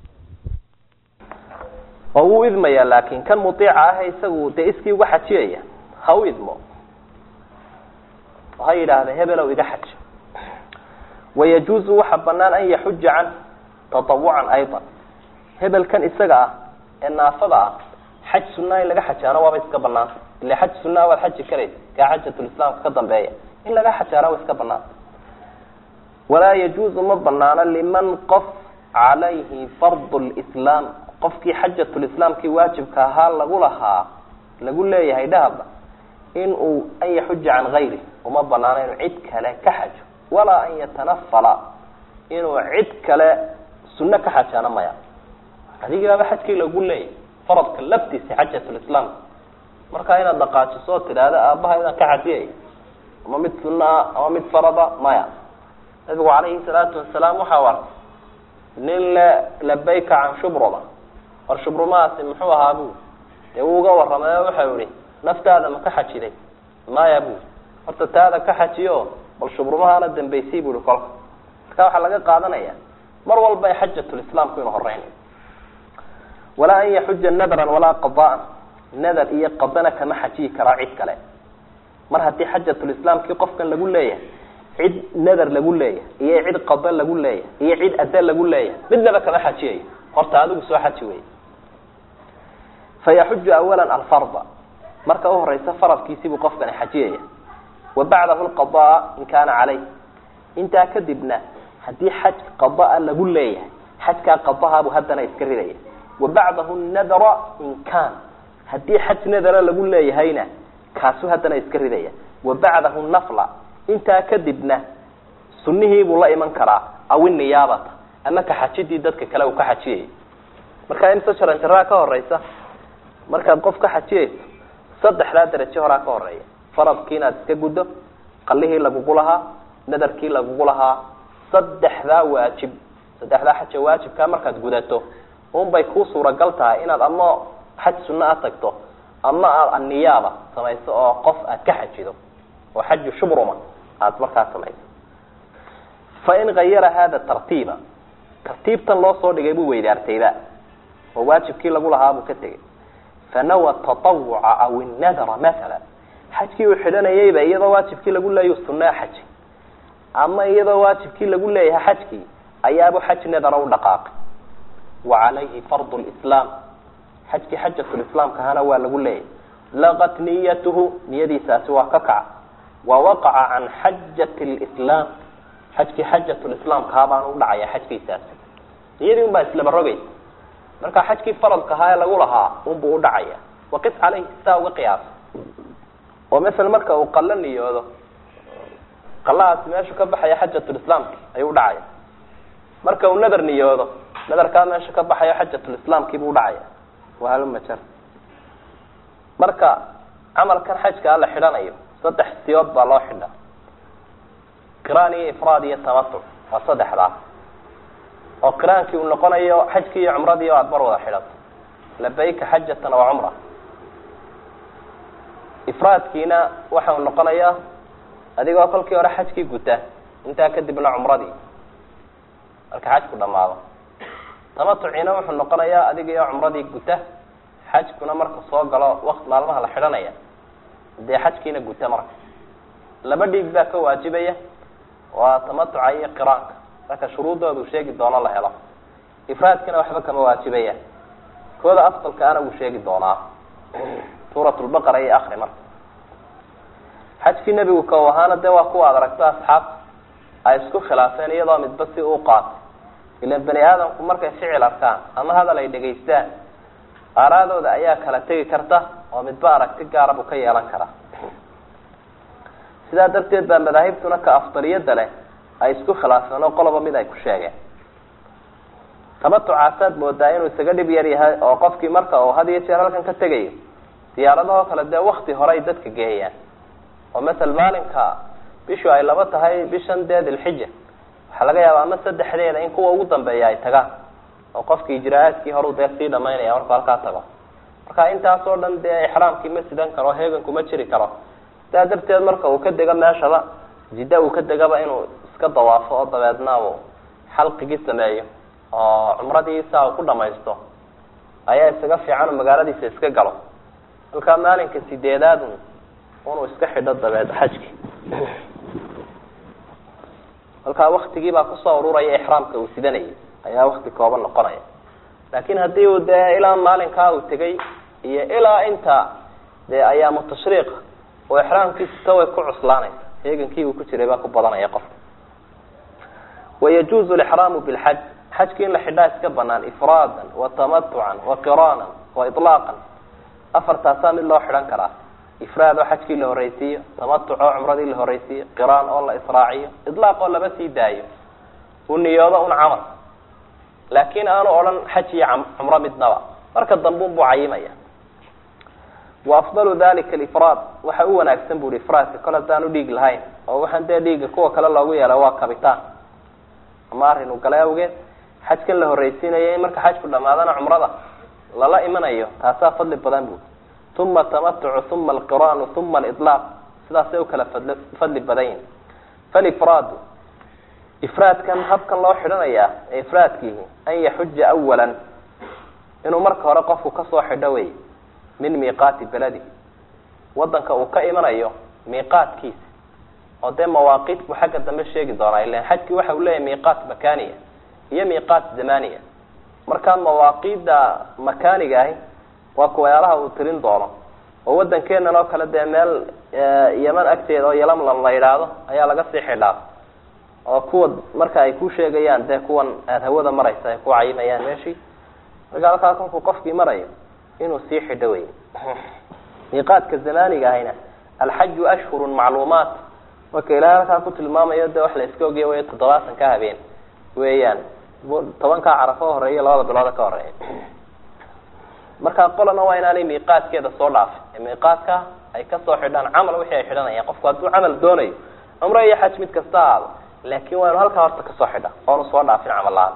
oo wuu idmaya laakin kan muiica ah isagu dee iskii uga xajiyaya ha u idmo ha yidhaahda hebelow iga xaj wayajuuzu waxa banaan an yaxuja can tatawucan ayضa hebelkan isaga ah ee naafada ah xaj sunaa in laga xajaana waaba iska banaanta ila xaj sunaa waad xaji karaysa kaa xajatulislaamka ka dambeeya in laga xajaana waa iska banaanta walaa yajuuzu ma banaano liman qof calayhi fardu lislaam qofkii xajatulislaamkii waajibka ahaa lagu lahaa lagu leeyahay dhahaba in uu an yaxuja can gayri uma banaano inuu cid kale ka xajo walaa an yatanafala inuu cid kale sunno ka xajaana maya adigaaba xajkii lagu leeyahy faradka laftiisa xajatulislaam markaa inaad dhaqaajiso oo tidhaahda aabaha inaan ka xajiyay ama mid sunno ah ama mid farada maya nabigu calayhi salaatu wasalaam waxa u arkay nin le labayka can shubruma war shubrumahaasi muxuu ahaa bu dee wuu uga warramay oo waxau ihi naftaada ma ka xajiday maya bu horta taada ka xajiyo bal shubrumahaana dambaysay bu ihi kolka marka waxaa laga qaadanaya mar walba xajatulislaamku inuu horeynayo walaa an yaxuja nadran walaa qadaan nadar iyo qadana kama xajiyi karaa cid kale mar haddii xajatulislaamkii qofkan lagu leeyahay cid nadar lagu leeyahay iyo cid qada lagu leeyahay iyo cid ada lagu leeyahay midnaba kama xajiyayo horta adigu soo xaji wey fayaxuju awala alfarda marka uhoreysa faradkiisibuu qofkani xajiyaya wa bacdahu lqadaa in kaana caleyh intaa kadibna haddii xaj qadaa lagu leeyahay xajkaa qadahaabuu haddana iska ridaya wa bacdahu nadra in kaan haddii xaj nadara lagu leeyahayna kaasuu haddana iska ridaya wa bacdahu nafla intaa kadibna sunnihiibuu la iman karaa aw iniyaabata ama ka xajidii dadka kale uu ka xajiyay markaa imse jaranjaraa ka horeysa markaad qof ka xajiyayso saddexdaa darajo horaa ka horeeya faradkii inaad iska guddo qalihii lagugu lahaa nadarkii lagugu lahaa saddexdaa waajib saddexdaa xaja waajibkaa markaad gudato unbay kuu suuragal tahay inaad ama xaj sunno a tagto ama aad aniyaaba samayso oo qof aad ka xajido oo xaju shubruma aada markaa samayso fain gayara hada tartiiba tartiibtan loo soo dhigay buu weydaartayba oo waajibkii lagu lahaa buu ka tegey fanawa taawuca aw innadara maala xajkii uu xidhanayayba iyadoo waajibkii lagu leeya sunaa xaji ama iyadoo waajibkii lagu leeyahay xajkii ayaabuu xaj nadara u dhaqaaqay wa calayhi fardu lislaam xajkii xajatulislaamkahana waa lagu leeyahay laqat niyatuhu niyadiisaasi waa ka kaca wa waqaca can xajati lislaam xajkii xajatulislaamkaha baan u dhacaya xajkiisaasi niyadii un baa islaba rogaysa marka xajkii faradkahaa ee lagu lahaa unbuu udhacaya waqis caleyhi sidaa uga qiyaasa oo masala marka uu qalo niyoodo qalahaasi meeshu ka baxaya xajatulislaamki ayuu udhacaya marka uu nadar niyoodo nadarkaa meesha ka baxayo xajatulislaamkiibuu udhacaya wahalmajar marka camalkan xajkaa la xidhanayo saddex siyood baa loo xidha qiraan iyo ifraad iyo tamatuc waa saddexdaas oo qiraankii uu noqonayo xajkii iyo cumradii o aada mar wada xidhato labayka xajatan wa cumra ifraadkiina waxa uu noqonayaa adigoo kolkii hore xajkii guta intaa kadibna cumradii marka xajku dhamaado tamatuciina wuxuu noqonayaa adigiio cumradii guta xajkuna marka soo galo waqt maalmaha la xidhanaya dee xajkiina guta marka laba dhiig baa ka waajibaya waa tamatuca iyo qiraanka marka shuruuddoodu sheegi doono la helo ifraadkina waxba kama waajibaya kooda afdalka ana wuu sheegi doonaa suurat lbaqara iyo akri marka xajkii nebigu kow ahaana dee waa kuwa ad aragto asxaabta ay isku khilaafeen iyadoo midba si uu qaatay ilan bani aadamku markay ficil arkaan ama hadal ay dhegaystaan aaraadooda ayaa kala tegi karta oo midba aragti gaara buu ka yeelan karaa sidaa darteed baa madaahibtuna ka afdaliyada leh ay isku khilaafeen oo qoloba mid ay ku sheegeen tamatucaasaad moodaa inuu isaga dhib yar yahay oo qofkii marka uu had iyo jeer halkan ka tegayo diyaaradahoo kale dee wakti hore ay dadka geeyaan oo masel maalinka bishu ay laba tahay bishan dee dilxija waxaa laga yaaba ama saddexdeeda in kuwa ugu dambeeya ay tagaan oo qofkii ijraa-aadkii horeu dee sii dhamaynaya markuu halkaa tago marka intaas oo dhan dee ixraamkii ma sidan karo heeganku ma jiri karo sidaa darteed marka uu ka dego meeshaba jidda uu ka degaba inuu iska dawaafo oo dabeedna uu xalqigii sameeyo oo cumradii saa uu ku dhamaysto ayaa isaga fiican oo magaaladiisa iska galo halkaa maalinka sideedaad unuu iska xidho dabeed xajki halkaa waktigii baa kusoo ururaya ixraamka uu sidanayay ayaa wakti kooban noqonaya laakin haddii uu dee ilaa maalinkaa uu tegay iyo ilaa inta dee ayaamu tashriiqa oo ixraamkiisita way ku cuslaanaysa heegankii uu ku jiray baa ku badanaya qofka wayajuuzu lixraamu bilxaj xajki in la xidhaa iska banaan ifraadan wa tamatucan wa qiraanan wa ilaaqan afartaasaa mid loo xidhan karaa ifraad oo xajkii la horeysiiyo tamatuc oo cumradii la horeysiiyo qiraan oo la israaciyo ilaaq oo laba sii daayo uu niyoodo un camal laakin aanu odhan xaj iyo cumro midnaba marka dambeun buu cayimaya wa afdalu dalika alifraad waxa u wanaagsan bu hi ifraadka kol haddaan u dhiig lahayn oo waxaan dee dhiiga kuwa kale loogu yeela waa kabitaan ama arrin uu galay awgeed xajkan la horeysiinayo in marka xajku dhamaadana cumrada lala imanayo taasaa fadli badan bu uma tamatucu uma alqiraanu uma alilaaq sidaasay u kala fadl fadli badan yihin falifraadu ifraadkan habkan loo xidhanaya ee ifraadkiihi an yaxuja awalan inuu marka hore qofku kasoo xidho wey min miiqaati beladi wadanka uu ka imanayo miiqaadkiisa oo dee mawaaqiit buu xagga dambe sheegi doonaa ilan xajkii waxa uu leeyahay miiqaat makaniya iyo miiqaat zamaniya markaa mawaaqiida makaniga ahi waa kuwayaalaha uu tirin doono oo wadankeenan oo kale dee meel yeman agteeda oo yalamlam la yidhaahdo ayaa laga sii xidhaa oo kuwa marka ay ku sheegayaan dee kuwan aada hawada maraysa ay ku cayimayaan meeshii marka halkaa kolkuu qofkii marayo inuu sii xidho wey miiqaadka zamaniga ahayna alxaju ashhurun macluumaat marka ilahay halkaa ku tilmaamayo de wax la iska ogya way toddobaatan ka habeen weeyaan tobankaa carafo horeeya labada bilooda ka horeeya markaa qolana waa inaanay miiqaadkeeda soo dhaafin ee miiqaadka ay kasoo xidhaan camal wixii ay xidhanayaan qofku hadduu camal doonayo cumro iyo xaj mid kasta ahaado laakin waa inu halkaa horta kasoo xidha oonu soo dhaafin camal la-aan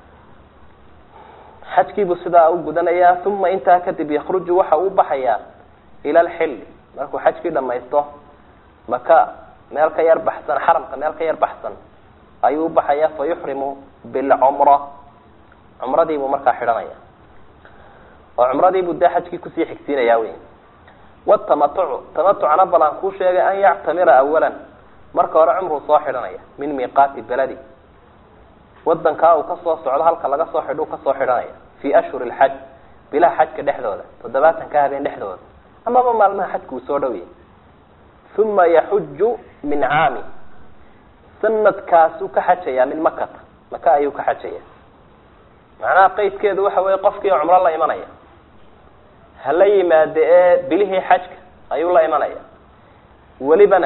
xajkiibuu sidaa u gudanayaa uma intaa kadib yakruju waxa uu baxayaa ila alxilli markuu xajkii dhamaysto maka meel ka yar baxsan xaramka meel ka yar baxsan ayuu ubaxaya fa yuxrimu bilcumra cumradiibuu markaa xidhanaya oo cumradiibuu dee xajkii kusii xigsiinaya wey watamatucu tamatucna balan kuu sheegay an yactamira awalan marka hore cumruu soo xidhanaya min miiqaati beladi wadankaa uu kasoo socdo halka laga soo xidho kasoo xidhanaya fi ashhuri lxaj bilaha xajka dhexdooda toddobaatan ka habeen dhexdooda amaba maalmaha xajka uu soo dhowyahy uma yaxuju min caami sanadkaasuu ka xajaya min makata maka ayuu ka xajaya macnaha qeydkeedu waxa weeye qofkii cumro la imanaya hala yimaade ee bilihii xajka ayuu la imanaya welibana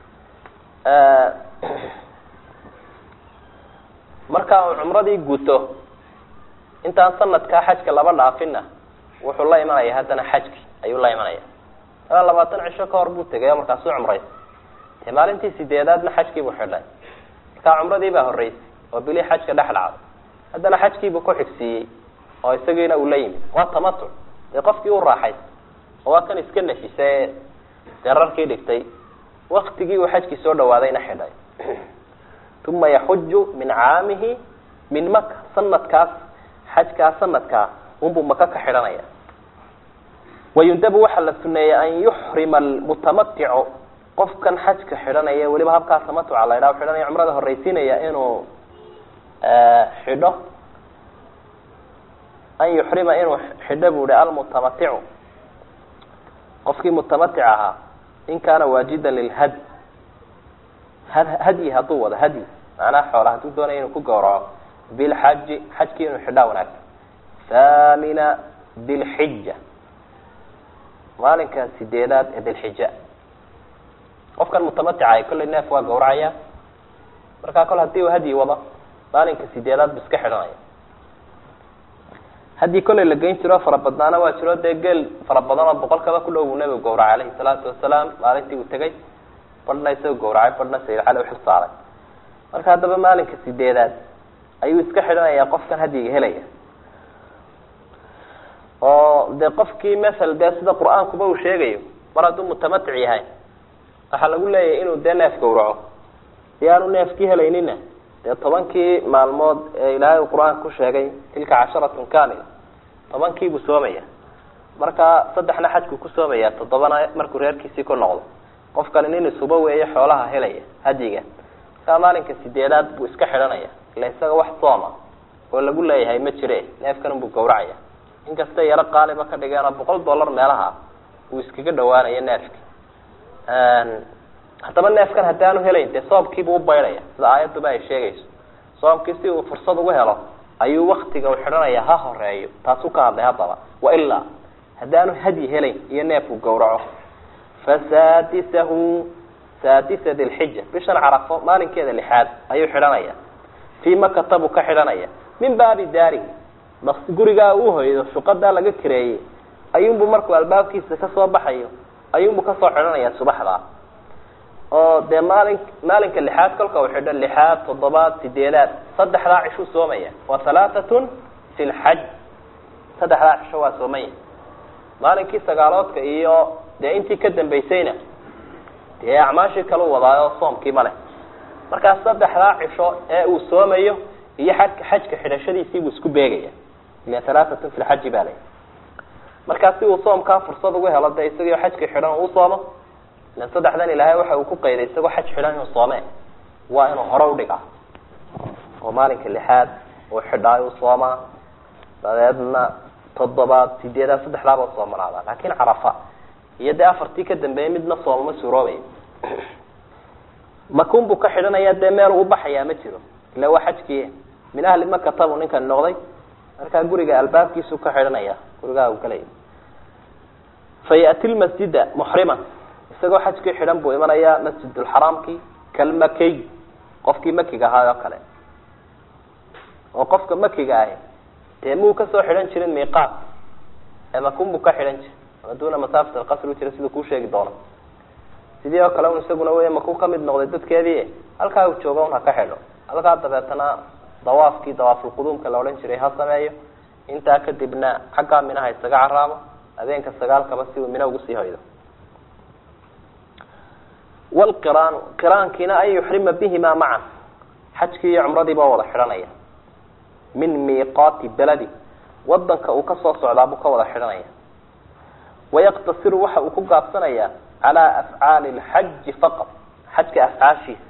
markaa uu cumradii guto intaan sanadkaa xajka laba dhaafinna wuxuu la imanaya haddana xajki ayuu la imanaya ilaa labaatan cisho ka hor buu tegay oo markaasuu cumraysa dee maalintii sideedaadna xajkiibuu xidhay markaa cumradii baa horreysay oo bilii xajka dhex dhacday haddana xajkiibuu ku xigsiiyey oo isagiina uu la yimid waa tamatuc dee qofkii u raaxaysa oo waa kan iska nafisa ee dee rarkii dhigtay waktigii uu xajkii soo dhawaadayna xidhay uma yaxuju min caamihi min maka sanadkaas xajkaa sanadkaa unbuu maka ka xidhanaya wayundabu waxaa la suneeyey an yuxrima almutamaticu qofkan xajka xidhanaya weliba habkaa tamatuca la ydhaha xidhanaya cumrada horreysiinaya inuu xidho an yuxrima inuu xidho bu hi almutamaticu qofkii mutamatic ahaa in kaana waajidan lilhad hadyi hadduu wado hadyi macnaha xoola hadduu doonaya inuu ku gawraco bilxaji xajkii inuu xidhaa wanaagsan thamina dilxija maalinka sideedaad ee dilxija qofkan mutamaticay kollay neef waa gawracaya markaa kol hadii uu hadyi wado maalinka sideedaad bu iska xidhanaya haddii kollay la geyn jiro fara badnaana waa jiro dee geel fara badan oo boqolkaba ku dhow buu nebigu gawracay alayhi salaatu wasalaam maalintii uu tegay badhna isagoo gawracay badhna sayid cali uxil saaray marka haddaba maalinka sideedaad ayuu iska xidhanayaa qofkan hadyiga helaya oo dee qofkii masal dee sida qur-aankuba uu sheegayo mar hadduu mutamatic yahay waxaa lagu leeyahay inuu dee neef gawraco si aanu neefkii helaynina dee tobankii maalmood ee ilaahay uu qur-aanka ku sheegay tilka casharatun kamila tobankiibuu soomaya marka saddexna xajku ku soomaya toddobana markuu reerkiisii ku noqdo qofkani nin isuba weeye xoolaha helaya hadyiga markaa maalinka sideedaad buu iska xidhanaya ila isaga wax sooma oo lagu leeyahay ma jire neefkan buu gawracaya inkastay yaro qaaliba ka dhigeen oo boqol dollar meelaha uu iskaga dhawaanayo neefki haddaba neefkan haddaanu helayn dee soomkiibuu ubaydhaya sida aayaduba ay sheegayso soomkii si uu fursad ugu helo ayuu waktiga u xidhanaya ha horeeyo taasuu ka hadlay haddaba wailaa haddaanu hadyi helayn iyo neefku gawraco fasaadisahu saadisa dilxija bishan carafo maalinkeeda lixaad ayuu xidhanaya fii makata buu ka xidhanaya min baabi daarihi bas gurigaa uu hoydo shuqadaa laga kareeyey ayuunbuu markuu albaabkiisa kasoo baxayo ayuunbuu kasoo xidhanaya subaxdaa oo dee maalin maalinka lixaad kolka uu xidho lixaad toddobaad sideedaad saddexdaa cishuu soomaya waa halaatatun fi lxaj saddexdaa cisho waa soomaya maalinkii sagaaloodka iyo dee intii ka dambaysayna dee acmaashii kala wadaayo soomkii ma leh markaa saddexdaa cisho ee uu soomayo iyo xajka xajka xidhashadiisii buu isku beegaya ila halaatatun fi lxaji baa lay markaa si uu soomkaa fursad ugu helo dee isagao xajka xidhan uu soomo ilan saddexdan ilaahay waxa uu ku qayday isagoo xaj xidhan inuu soome waa inuu hore udhigaa oo maalinka lixaad uu xidhaayo u soomaa dabeedna toddobaad sideedaad saddexdaaba soomanaada laakin carafa iyo dee afartii ka dambeeyay midna soomama suuroobay makun buu ka xidhanaya dee meel u baxayaa ma jiro ila waa xajkii min ahli makata buu ninkan noqday markaa guriga albaabkiisu ka xidhanaya gurigaa u galaya fa yati lmasjida muxriman isagoo xajkii xidhan buu imanayaa masjidulxaraamki kalmakiy qofkii makiga ahaa oo kale oo qofka makiga ahi dee muu kasoo xidhan jirin miiqaat ee makun buu ka xidhan jiri ama duuna masaafat alqasri u jira siduu kuu sheegi doono sidii oo kale un isaguna wey makuu kamid noqday dadkeedii halkaa uu jooga un ha ka xidho halkaa dabeetana dawaafkii dawaafulquduumka la odhan jiray ha sameeyo intaa kadibna xaggaa minaha isaga caraabo habeenka sagaalkaba si uu mina ugu sii hoydo wlqiraanu qiraankiina an yuxrima bihima macan xajkii iyo cumradiiba wada xidhanaya min miiqaati beladi wadanka uu kasoo socdaa buu ka wada xidhanaya wayaqtasiru waxa uu ku gaabsanayaa calaa afcaali lxaji faqad xajka afcaashiisa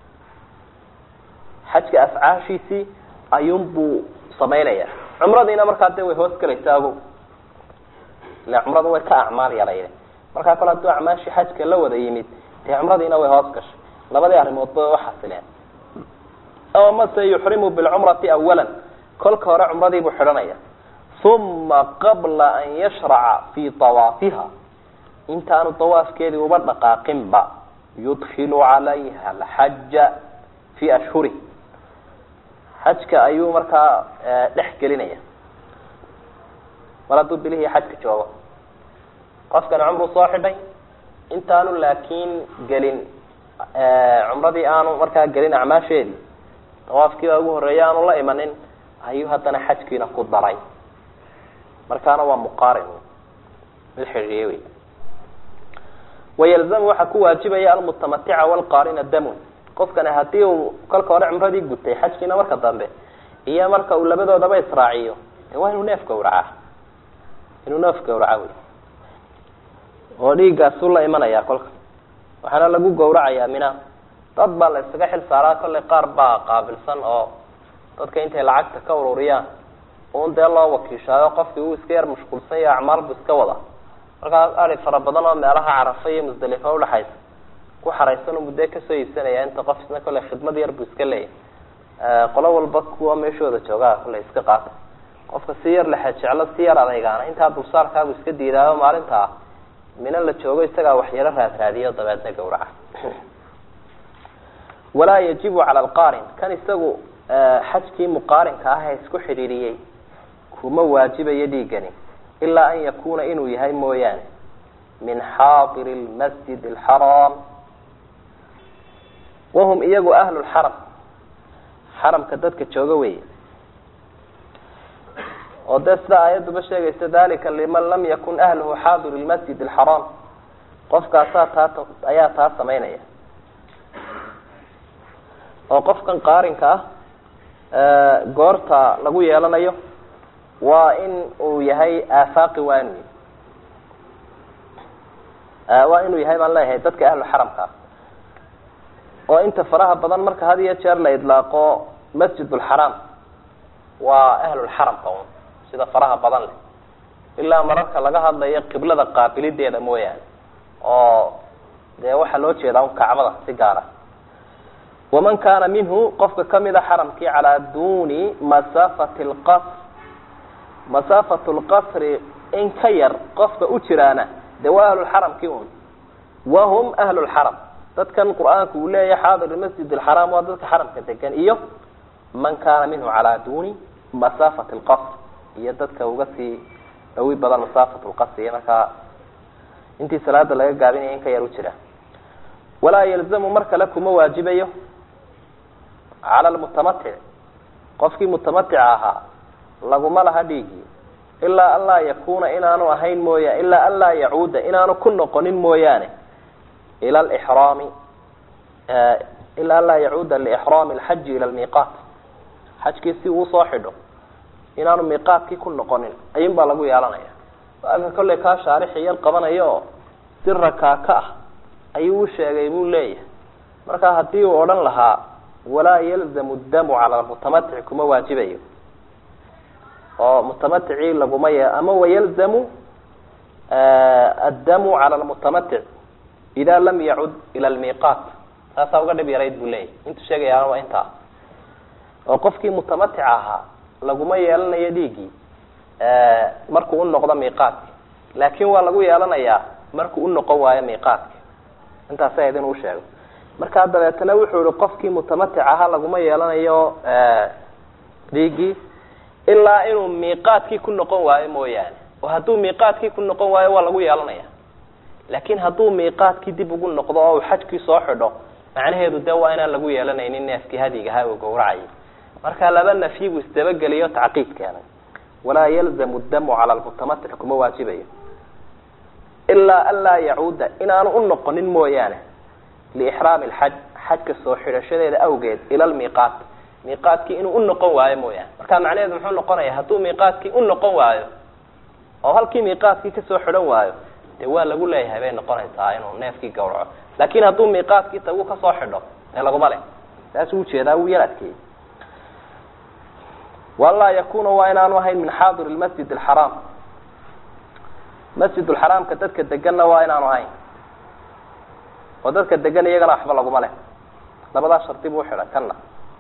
xajka afcaashiisii ayuunbuu samaynaya cumradiina markaa dee way hoos gelaysaa ago ila cumradu way ka acmaal yalayde markaa kole hadduu acmaashii xajka la wada yimid dee cumradiina way hoos gashay labadii arrimoodba way uxasileen aw mase yuxrimu bilcumrati awala kolka hore cumradii buu xidhanaya uma qabla an yashraca fii awaafiha intaanu dawaafkeedii uba dhaqaaqinba yudkilu calayha alxaja fii ashhuri xajka ayuu markaa dhex gelinaya mar hadduu bilihii xajka joogo qofkani cumruu soo xidhay intaanu laakiin gelin cumradii aanu markaa gelin acmaasheedii dawaafkii baa ugu horreeya aanu la imanin ayuu haddana xajkiina ku daray markaana waa muqaarin mid xidhiiye wey wayalzamu waxaa ku waajibaya almutamatica walqaarina damun qofkani hadii uu kolka hore cumradii gutay xajkiina marka dambe iyo marka uu labadoodaba israaciyo de waa inuu neef gawracaa inuu neef gawraca wey oo dhiiggaasuu la imanaya kolka waxaana lagu gawracayaa mina dad baa la isaga xil saaraa kollay qaar baa qaabilsan oo dadka intay lacagta ka ururiyaan un dee loo wakiishaayo qofkii uu iska yar mashquulsan yaho acmaal bu iska wada markaas ari fara badan oo meelaha carafa iyo musdalifa udhaxaysa ku xaraysan u muddo kasoo iibsanaya inta qof isna kollay khidmad yar buu iska leeyahy qolo walba kuwa meeshooda joogaa kollay iska qaata qofka si yar lexe jeclo si yar adaygaana intaa dulsaarkaabu iska diidaayo maalintaa mina la joogo isagaa waxyaro raadraadiyo dabeedna gawraca walaa yajibu cala alqaarin kan isagu xajkii muqaarinka ah ee isku xidhiiriyey kuma waajibayo dhiigani ilaa an yakuna inuu yahay mooyaane min xaadiri lmasjid alxaraam wahum iyagu ahlu lxaram xaramka dadka jooga weeye oo dee sida aayadduba sheegaysa dalika liman lam yakun ahluhu xaadiru lmasjid alxaraam qofkaasaa taa ayaa taa samaynaya oo qofkan qaarinka ah goorta lagu yeelanayo waa in uu yahay aafaaqi waa inu waa inuu yahay baan leeyahay dadka ahlu xaramka ah oo inta faraha badan marka had iyo jeer la idlaaqo masjid lxaraam waa ahlulxaramka un sida faraha badan leh ilaa mararka laga hadlayo qiblada qaabilideeda mooyaane oo dee waxaa loo jeedaa un kacbada si gaara waman kaana minhu qofka kamida xaramkii calaa duni masaafati lqasr masaafatu lqasri in ka yar qofka u jiraana de waa ahlulxaramkii un wahum ahlulxaram dadkan qur-aanku uu leeyahay xaadir masjid alxaraam waa dadka xaramka degan iyo man kaana minhu calaa duni masaafati lqasr iyo dadka uga sii dhawi badan masaafat lqasri markaa intii salaada laga gaabinaya in ka yar u jira walaa yalzamu mar kale kuma waajibayo cala lmutamatic qofkii mutamatica ahaa laguma laha dhiigii ilaa an laa yakuna inaanu ahayn mooya ilaa an laa yacuuda inaanu ku noqonin mooyaane ila alixraami ilaa an laa yacuuda liixraami alxaji ila lmiiqaat xajkii si uu usoo xidho inaanu miiqaatkii ku noqonin ayun baa lagu yeelanaya waaka kollay kaa shaarixi yar qabanayo oo si rakaaka ah ayuu u sheegay buu leeyahay marka haddii uu odhan lahaa walaa yalzamu damu cala lmutamatici kuma waajibayo oo mutamaticii laguma ye ama wayalzamu addamu cala lmutamatic ida lam yacud ila lmiiqaat saasaa uga dhib yarayd buu leeyahy intuu sheegayaana waa intaa oo qofkii mutamatica ahaa laguma yeelanayo dhiiggii markuu u noqdo miiqaadki laakin waa lagu yeelanayaa markuu u noqon waayo miiqaadki intaas ahayd inuu sheego markaa dabeetana wuxuu ihi qofkii mutamatic ahaa laguma yeelanayo dhiiggii ilaa inuu miiqaadkii ku noqon waayo mooyaane oo hadduu miiqaadkii ku noqon waayo waa lagu yeelanaya laakin hadduu miiqaadkii dib ugu noqdo oo uu xajkii soo xidho macnaheedu dee waa inaan lagu yeelanaynin neefkii hadigahaa uu gawracayay marka laba nafyi buu isdabageliyo tacqiid keenay walaa yalzamu damu cala lmutamatic kuma waajibayo ilaa an laa yacuuda inaanu u noqonin mooyaane liixraami lxaj xajka soo xidhashadeeda awgeed ila lmiiqaat miiqaadkii inuu u noqon waayo mooyaane marka macnaheedu muxuu noqonaya hadduu miiqaadkii u noqon waayo oo halkii miiqaadkii kasoo xidhan waayo dee waa lagu leeyahay bay noqonaysaa inuu neefkii gawraco laakin hadduu miiqaadkii tagu kasoo xidho dee laguma leh saasuu ujeedaa wuu yar adkeeyey walaa yakuna waa inaanu ahayn min xaadir lmasjid alxaraam masjid lxaraamka dadka deganna waa inaanu ahayn oo dadka degan iyagana waxba laguma leh labadaa shardi buu xidhay kanna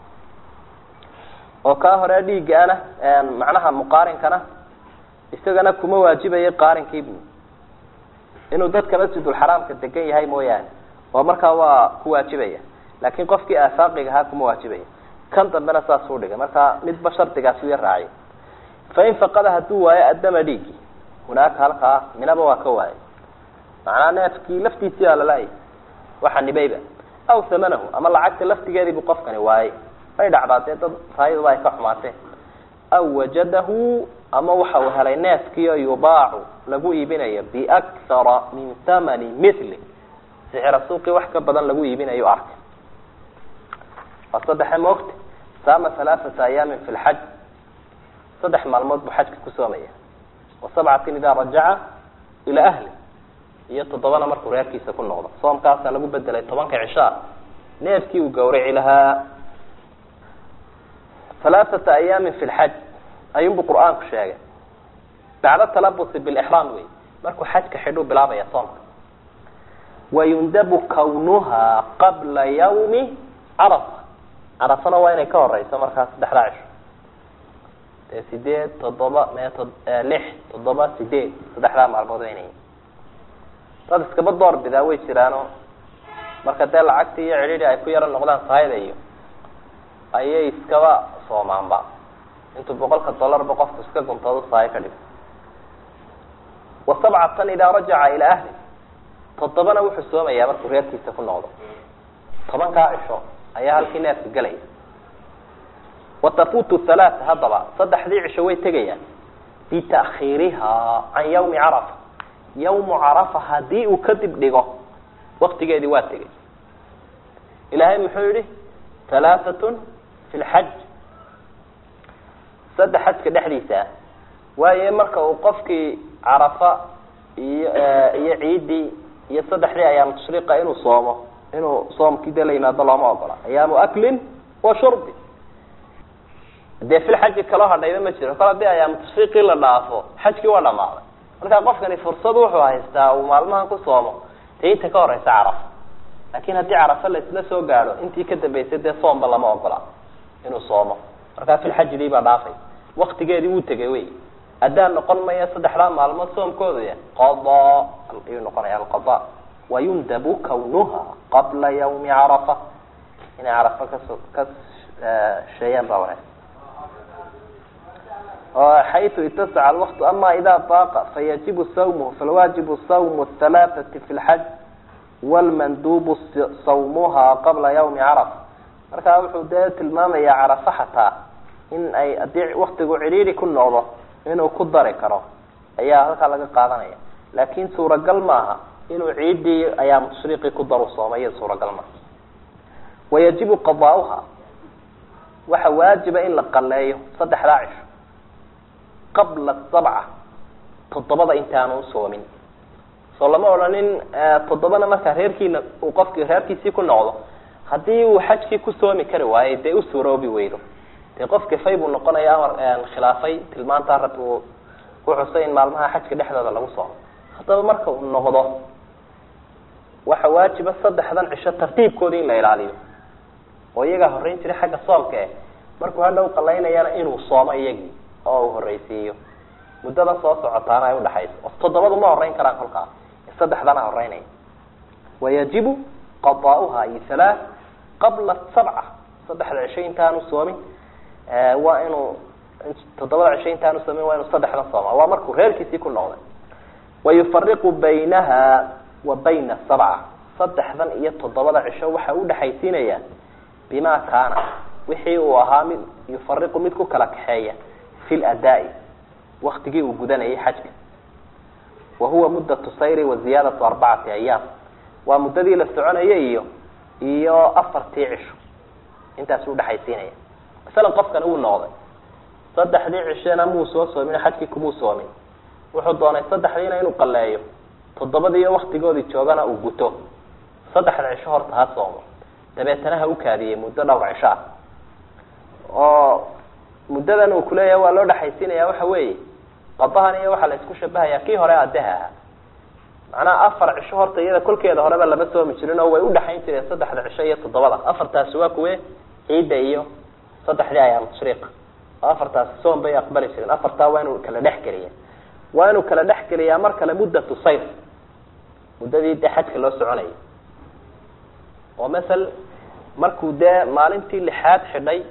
oo kaa hore dhiiggaana macnaha muqaarinkana isagana kuma waajibayo qaarinkii bu inuu dadka masjidulxaraamka degan yahay mooyaane oo markaa waa ku waajibaya laakin qofkii aafaaqiga ahaa kuma waajibaya kan dambena saasuu dhigay markaa midba shardigaasi u yar raacay fain faqada hadduu waayo addama dhiigi hunaaka halkaa minaba waa ka waayay macnaa neefkii laftiisii baa lalaayay waxa nibayba aw hamanahu ama lacagta laftigeediibu qofkani waayay may dhacdaa dee dad raayaduba ay ka xumaatee aw wajadahu ama waxa uu helay neefkiio yubaacu lagu iibinayo biakthara min thamani mili sixira suuqii wax ka badan lagu iibinayo arkay waa saddexe moogta saama halaaata ayaamin fi lxaj saddex maalmood buu xajka ku soomaya wa sabcatin idaa rajaca ilaa ahli iyo toddobana markuu reerkiisa ku noqdo soomkaasaa lagu bedelay tobanka cishaa neefkii uu gawraci lahaa halaaata ayaamin fi lxaj ayuunbu qur-aanku sheegay bacda talabusi bilixraam wey markuu xajka xidhuu bilaabaya soomka wayundabu kawnuha qabla yawmi carafa carafana waa inay ka horeyso markaa saddexdaa cisho dee sideed toddoba me lix toddoba sideed saddexdaa maalmood waa inay dad iskaba door bidaa way jiraano marka dee lacagtii iyo cidhidhi ay ku yaro noqdaan sahayda iyo ayay iskaba soomaanba intuu boqolka dollarba qofku iska guntoodo sahay ka dhigo wa sabcatan idaa rajaca ilaa ahli toddobana wuxuu soomayaa markuu reerkiisa ku noqdo tobankaa cisho ayaa halkii neefka gelaya wa tafuutu halaata haddaba saddexdii cisho way tegayaan bita'khiirihaa can yawmi carafa yawmu carafa haddii uu kadib dhigo waktigeedii waa tegay ilaahay muxuu yihi halaaatun fi lxaj saddex xajka dhexdiisa waayo marka uu qofkii carafa iyo iyo ciiddii iyo saddexdii ayaam tashriiqa inuu soomo inuu soomkii dee la yimaado looma ogola ayaamu aklin wa shurbi dee fil xaji kaloo hadhayba ma jiro kol haddii ayaamu tashriiqii la dhaafo xajkii waa dhamaaday marka qofkani fursad wuxuu haystaa uu maalmahan ku soomo dee inta ka horeysa carafa laakin haddii carafa la isla soo gaadho intii ka dambeysay dee soomba lama ogola inuu soomo markaa filxajidii baa dhaafay waktigeedii wuu tegay wey addaan noqon maya saddexdaa maalmood soomkooda ya qada ayuu noqonaya alqada wayundabu kawnuha qabla yawmi carafa inay carafa kaso ka sheeyaan baa wanaagsan xayثu itasaca alwaqtu ama ida baaqa fayajibu sawmuhu falwaajibu sawmu halaaثati fi lxaj wlmandubu sawmuha qabla yawmi carafa markaa wuxuu dee tilmaamayaa carafa xataa in ay haddii waktigu cidhiiri ku noqdo inuu ku dari karo ayaa halkaa laga qaadanaya laakin suuragal maaha inuu ciiddii ayaamu tashriiqii ku daru soomay suuragal maaha wayajibu qadaauha waxa waajiba in la qaleeyo saddexdaa cisho qabla sabca toddobada intaanu soomin soo lama odhanin toddobana markaa reerkiina uu qofkii reerkiisii ku noqdo haddii uu xajkii ku soomi kari waayo dee u suroobi weydo dee qof kafay buu noqonaya amar khilaafay tilmaantaa rabbi uu ku xusay in maalmaha xajka dhexdooda lagu soomo haddaba marka uu noqdo waxa waajiba saddexdan cisho tartiibkooda in la ilaaliyo oo iyagaa horreyn jiray xagga soomka eh markuu hadha u qalaynayana inuu soomo iyagii oo uu horreysiiyo muddada soo socotaana ay udhaxayso oo toddobadu ma horreyn karaan kolkaas saddexdana horreynaya wayajibu qadaauha iyo halaa qabla sabca saddexda cisho intaanu soomin waa inuu toddobada cisho intaanu soomin waa inuu saddexdan sooma waa markuu reerkiisii ku noqday wayufariqu baynaha wa bayna sabca saddexdan iyo toddobada cisho waxa udhexaysiinaya bima kaana wixii uu ahaa mid yufariqu mid ku kala kaxeeya fi ladaai waktigii uu gudanayay xajka wa huwa muddatu sayri wa ziyaadatu arbacati ayaam waa muddadii la soconayay iyo iyo afartii cisho intaas udhexaysiinaya masalan qofkan uu noqday saddexdii cishena muu soo soomin xajkii kumuu soomin wuxuu doonay saddexdiina inuu qaleeyo toddobadiiyo waktigoodii joogana uu guto saddexda cisho horta ha soomo dabeetana ha u kaadiyey muddo dhowr cisho ah oo muddadan uu kuleeyahay waa loo dhexaysiinaya waxa weeye qadahan iyo waxaa la isku shabahaya kii hore adeha aha macnaha afar cisho horta iyada kolkeeda horeba lama soomi jirin oo way udhexayn jireen saddexda cisho iyo toddobada afartaasi waa kuwe ciidda iyo saddexdii ayaam tashriiqa oo afartaasi soom bay aqbali jireen afartaa waa inuu kala dhex geliya waa inuu kala dhex geliyaa mar kale muddatu sayr muddadii dee xajka loo soconayay oo masel markuu dee maalintii lixaad xidhay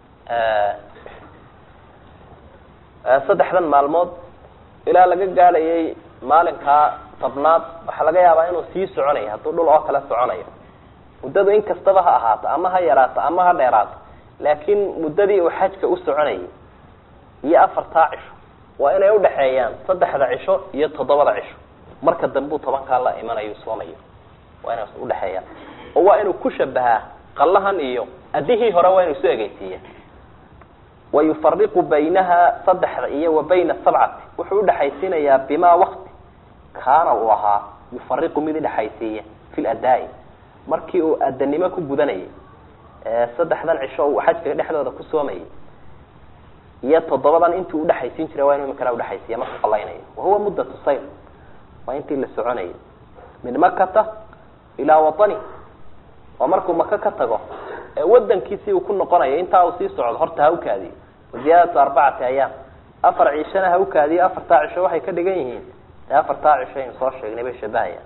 saddexdan maalmood ilaa laga gaadhayay maalinkaa tobnaad waxaa laga yaabaa inuu sii soconayo hadduu dhul oo kale soconayo muddadu in kastaba ha ahaato ama ha yaraato ama ha dheeraato laakiin muddadii uu xajka u soconayay iyo afartaa cisho waa inay udhaxeeyaan saddexda cisho iyo toddobada cisho marka dambuu tobankaa la imanayo soomayo waa inay udhexeeyaan oo waa inuu ku shabahaa qallahan iyo adihii hore waa inuu isu egeysiiya wayufariqu baynaha saddexda iyo wa bayna sabcati wuxuu udhexaysiinayaa bimaa wakti kaana uu ahaa yufariqu mid udhexaysiiya fi ladaai markii uu adanimo ku gudanayay saddexdan cisho uu xajka dhexdooda ku soomayay iyo toddobadan intii udhexaysiin jiray waa inu imikana udhexaysiiya markuu qalaynayo wahuwa muddatu sayr waa intii la soconayay min makata ilaa watani oo markuu maka ka tago ee wadankiisii uu ku noqonayo intaa uu sii socdo horta ha u kaadiyo waziyaadatu arbacati ayaam afar cishana ha u kaadiyo afartaa cisho waxay ka dhigan yihiin dee afartaa cisho aynu soo sheegnay bay shabahayaan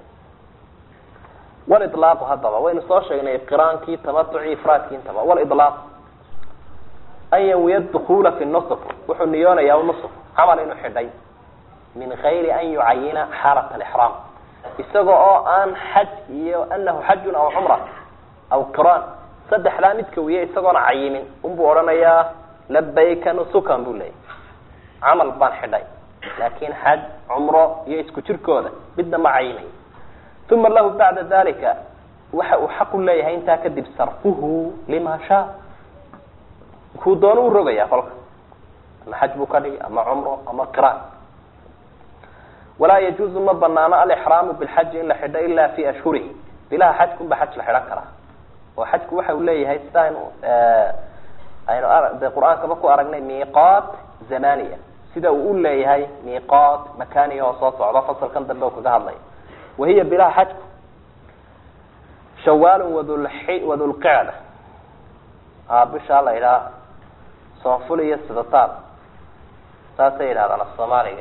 walilaaqu haddaba waynu soo sheegnay qiraankii tamatucii ifraadkii intaba walilaaq an yanwiya dukula fi nusuf wuxuu niyoonayaa nusuf camal inuu xidhay min gayri an yucayina xaalat alixraam isaga oo aan xaj iyo anahu xajun aw cumra aw qiraan saddexdaa midka wiye isagoona cayimin unbuu odhanayaa labayka nusukan buu leeyay camal baan xidhay laakin xaj cumro iyo isku jirkooda midna ma cayimayo uma lahu bacda dalika waxa uu xaq u leeyahay intaa kadib sarfuhu lima shaa kuu doono u rogaya kolka ama xaj buu ka dhigi ama cumro ama qiraan walaa yajuuzu ma banaano alixraamu bilxaji in la xidho ila fi ashhurihi bilaha xajkunba xaj la xidhan karaa oo xajku waxa uu leeyahay sida aynu aynu de qur-aankaba ku aragnay miiqaat zamaniya sida uu u leeyahay miiqaat makaniya oo soo socda fasalkan dambe u kaga hadlaya wahiya bilaha xajku shawaalun wadulxi wadulqicda a bishaa la yidhaha soonful iyo sidataad saasay yidhahdaan afsoomaaliga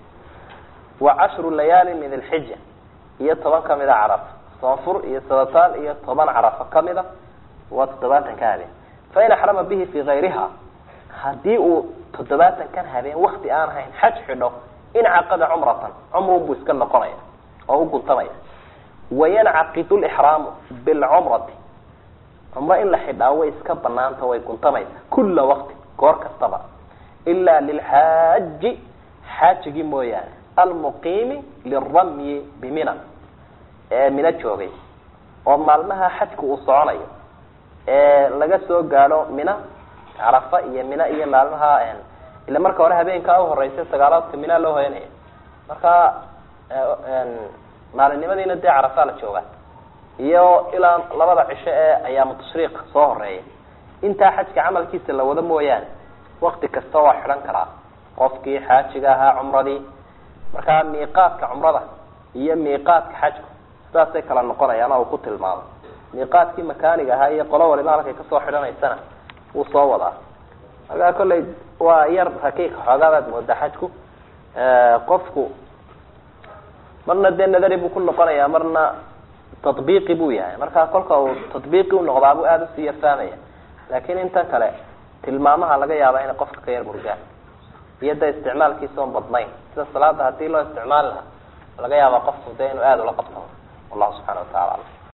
wa cashru layaali min alxija iyo toban kamida carafa soonfur iyo sadataal iyo toban carafa kamida waa toddobaatan ka habeen fain axrama bihi fi gayriha haddii uu toddobaatan kan habeen wakti aan ahayn xaj xidho incaqada cumratan cumrun buu iska noqonaya oo u guntamaya wayancaqidu lixraamu bilcumrati cumro in la xidhaa way iska banaanta way guntamaysa kula waqti goor kastaba ila lilxaaji xaajigii mooyaane almuqiimi liramyi bimina ee mina joogay oo maalmaha xajku uu soconayo ee laga soo gaadho mina carafa iyo mina iyo maalmaha ila marka hore habeenkaa uhoreysa sagaalaadka mina loo hoyanaya marka maalinimadiina dee carafaa la joogaa iyo ilaa labada cisho ee ayaamu tashriiq soo horeeya intaa xajka camalkiisa la wado mooyaane wakti kasta waa xidhan karaa qofkii xaajiga ahaa cumradii markaa miiqaadka cumrada iyo miiqaadka xajku sidaasay kala noqonayaan oo uu ku tilmaamay miiqaadkii makaaniga ahaa iyo qolo waliba halkay kasoo xidhanaysana wuu soo wadaa markaa kollay waa yar rakiiq xoogaadaad moodaa xajku qofku marna dee nadari buu ku noqonayaa marna tatbiiqi buu yahay markaa kolka uu tatbiiqi unoqdaabuu aada usii yarfaamaya laakiin intan kale tilmaamaha laga yaaba inay qofka ka yar murgaan iyo da isticmaalkiisa oon badnayn sida salaada hadii loo isticmaali lahaa laga yaaba qofku de inuu aada ula qabsano wallahu subxana wa tacala alam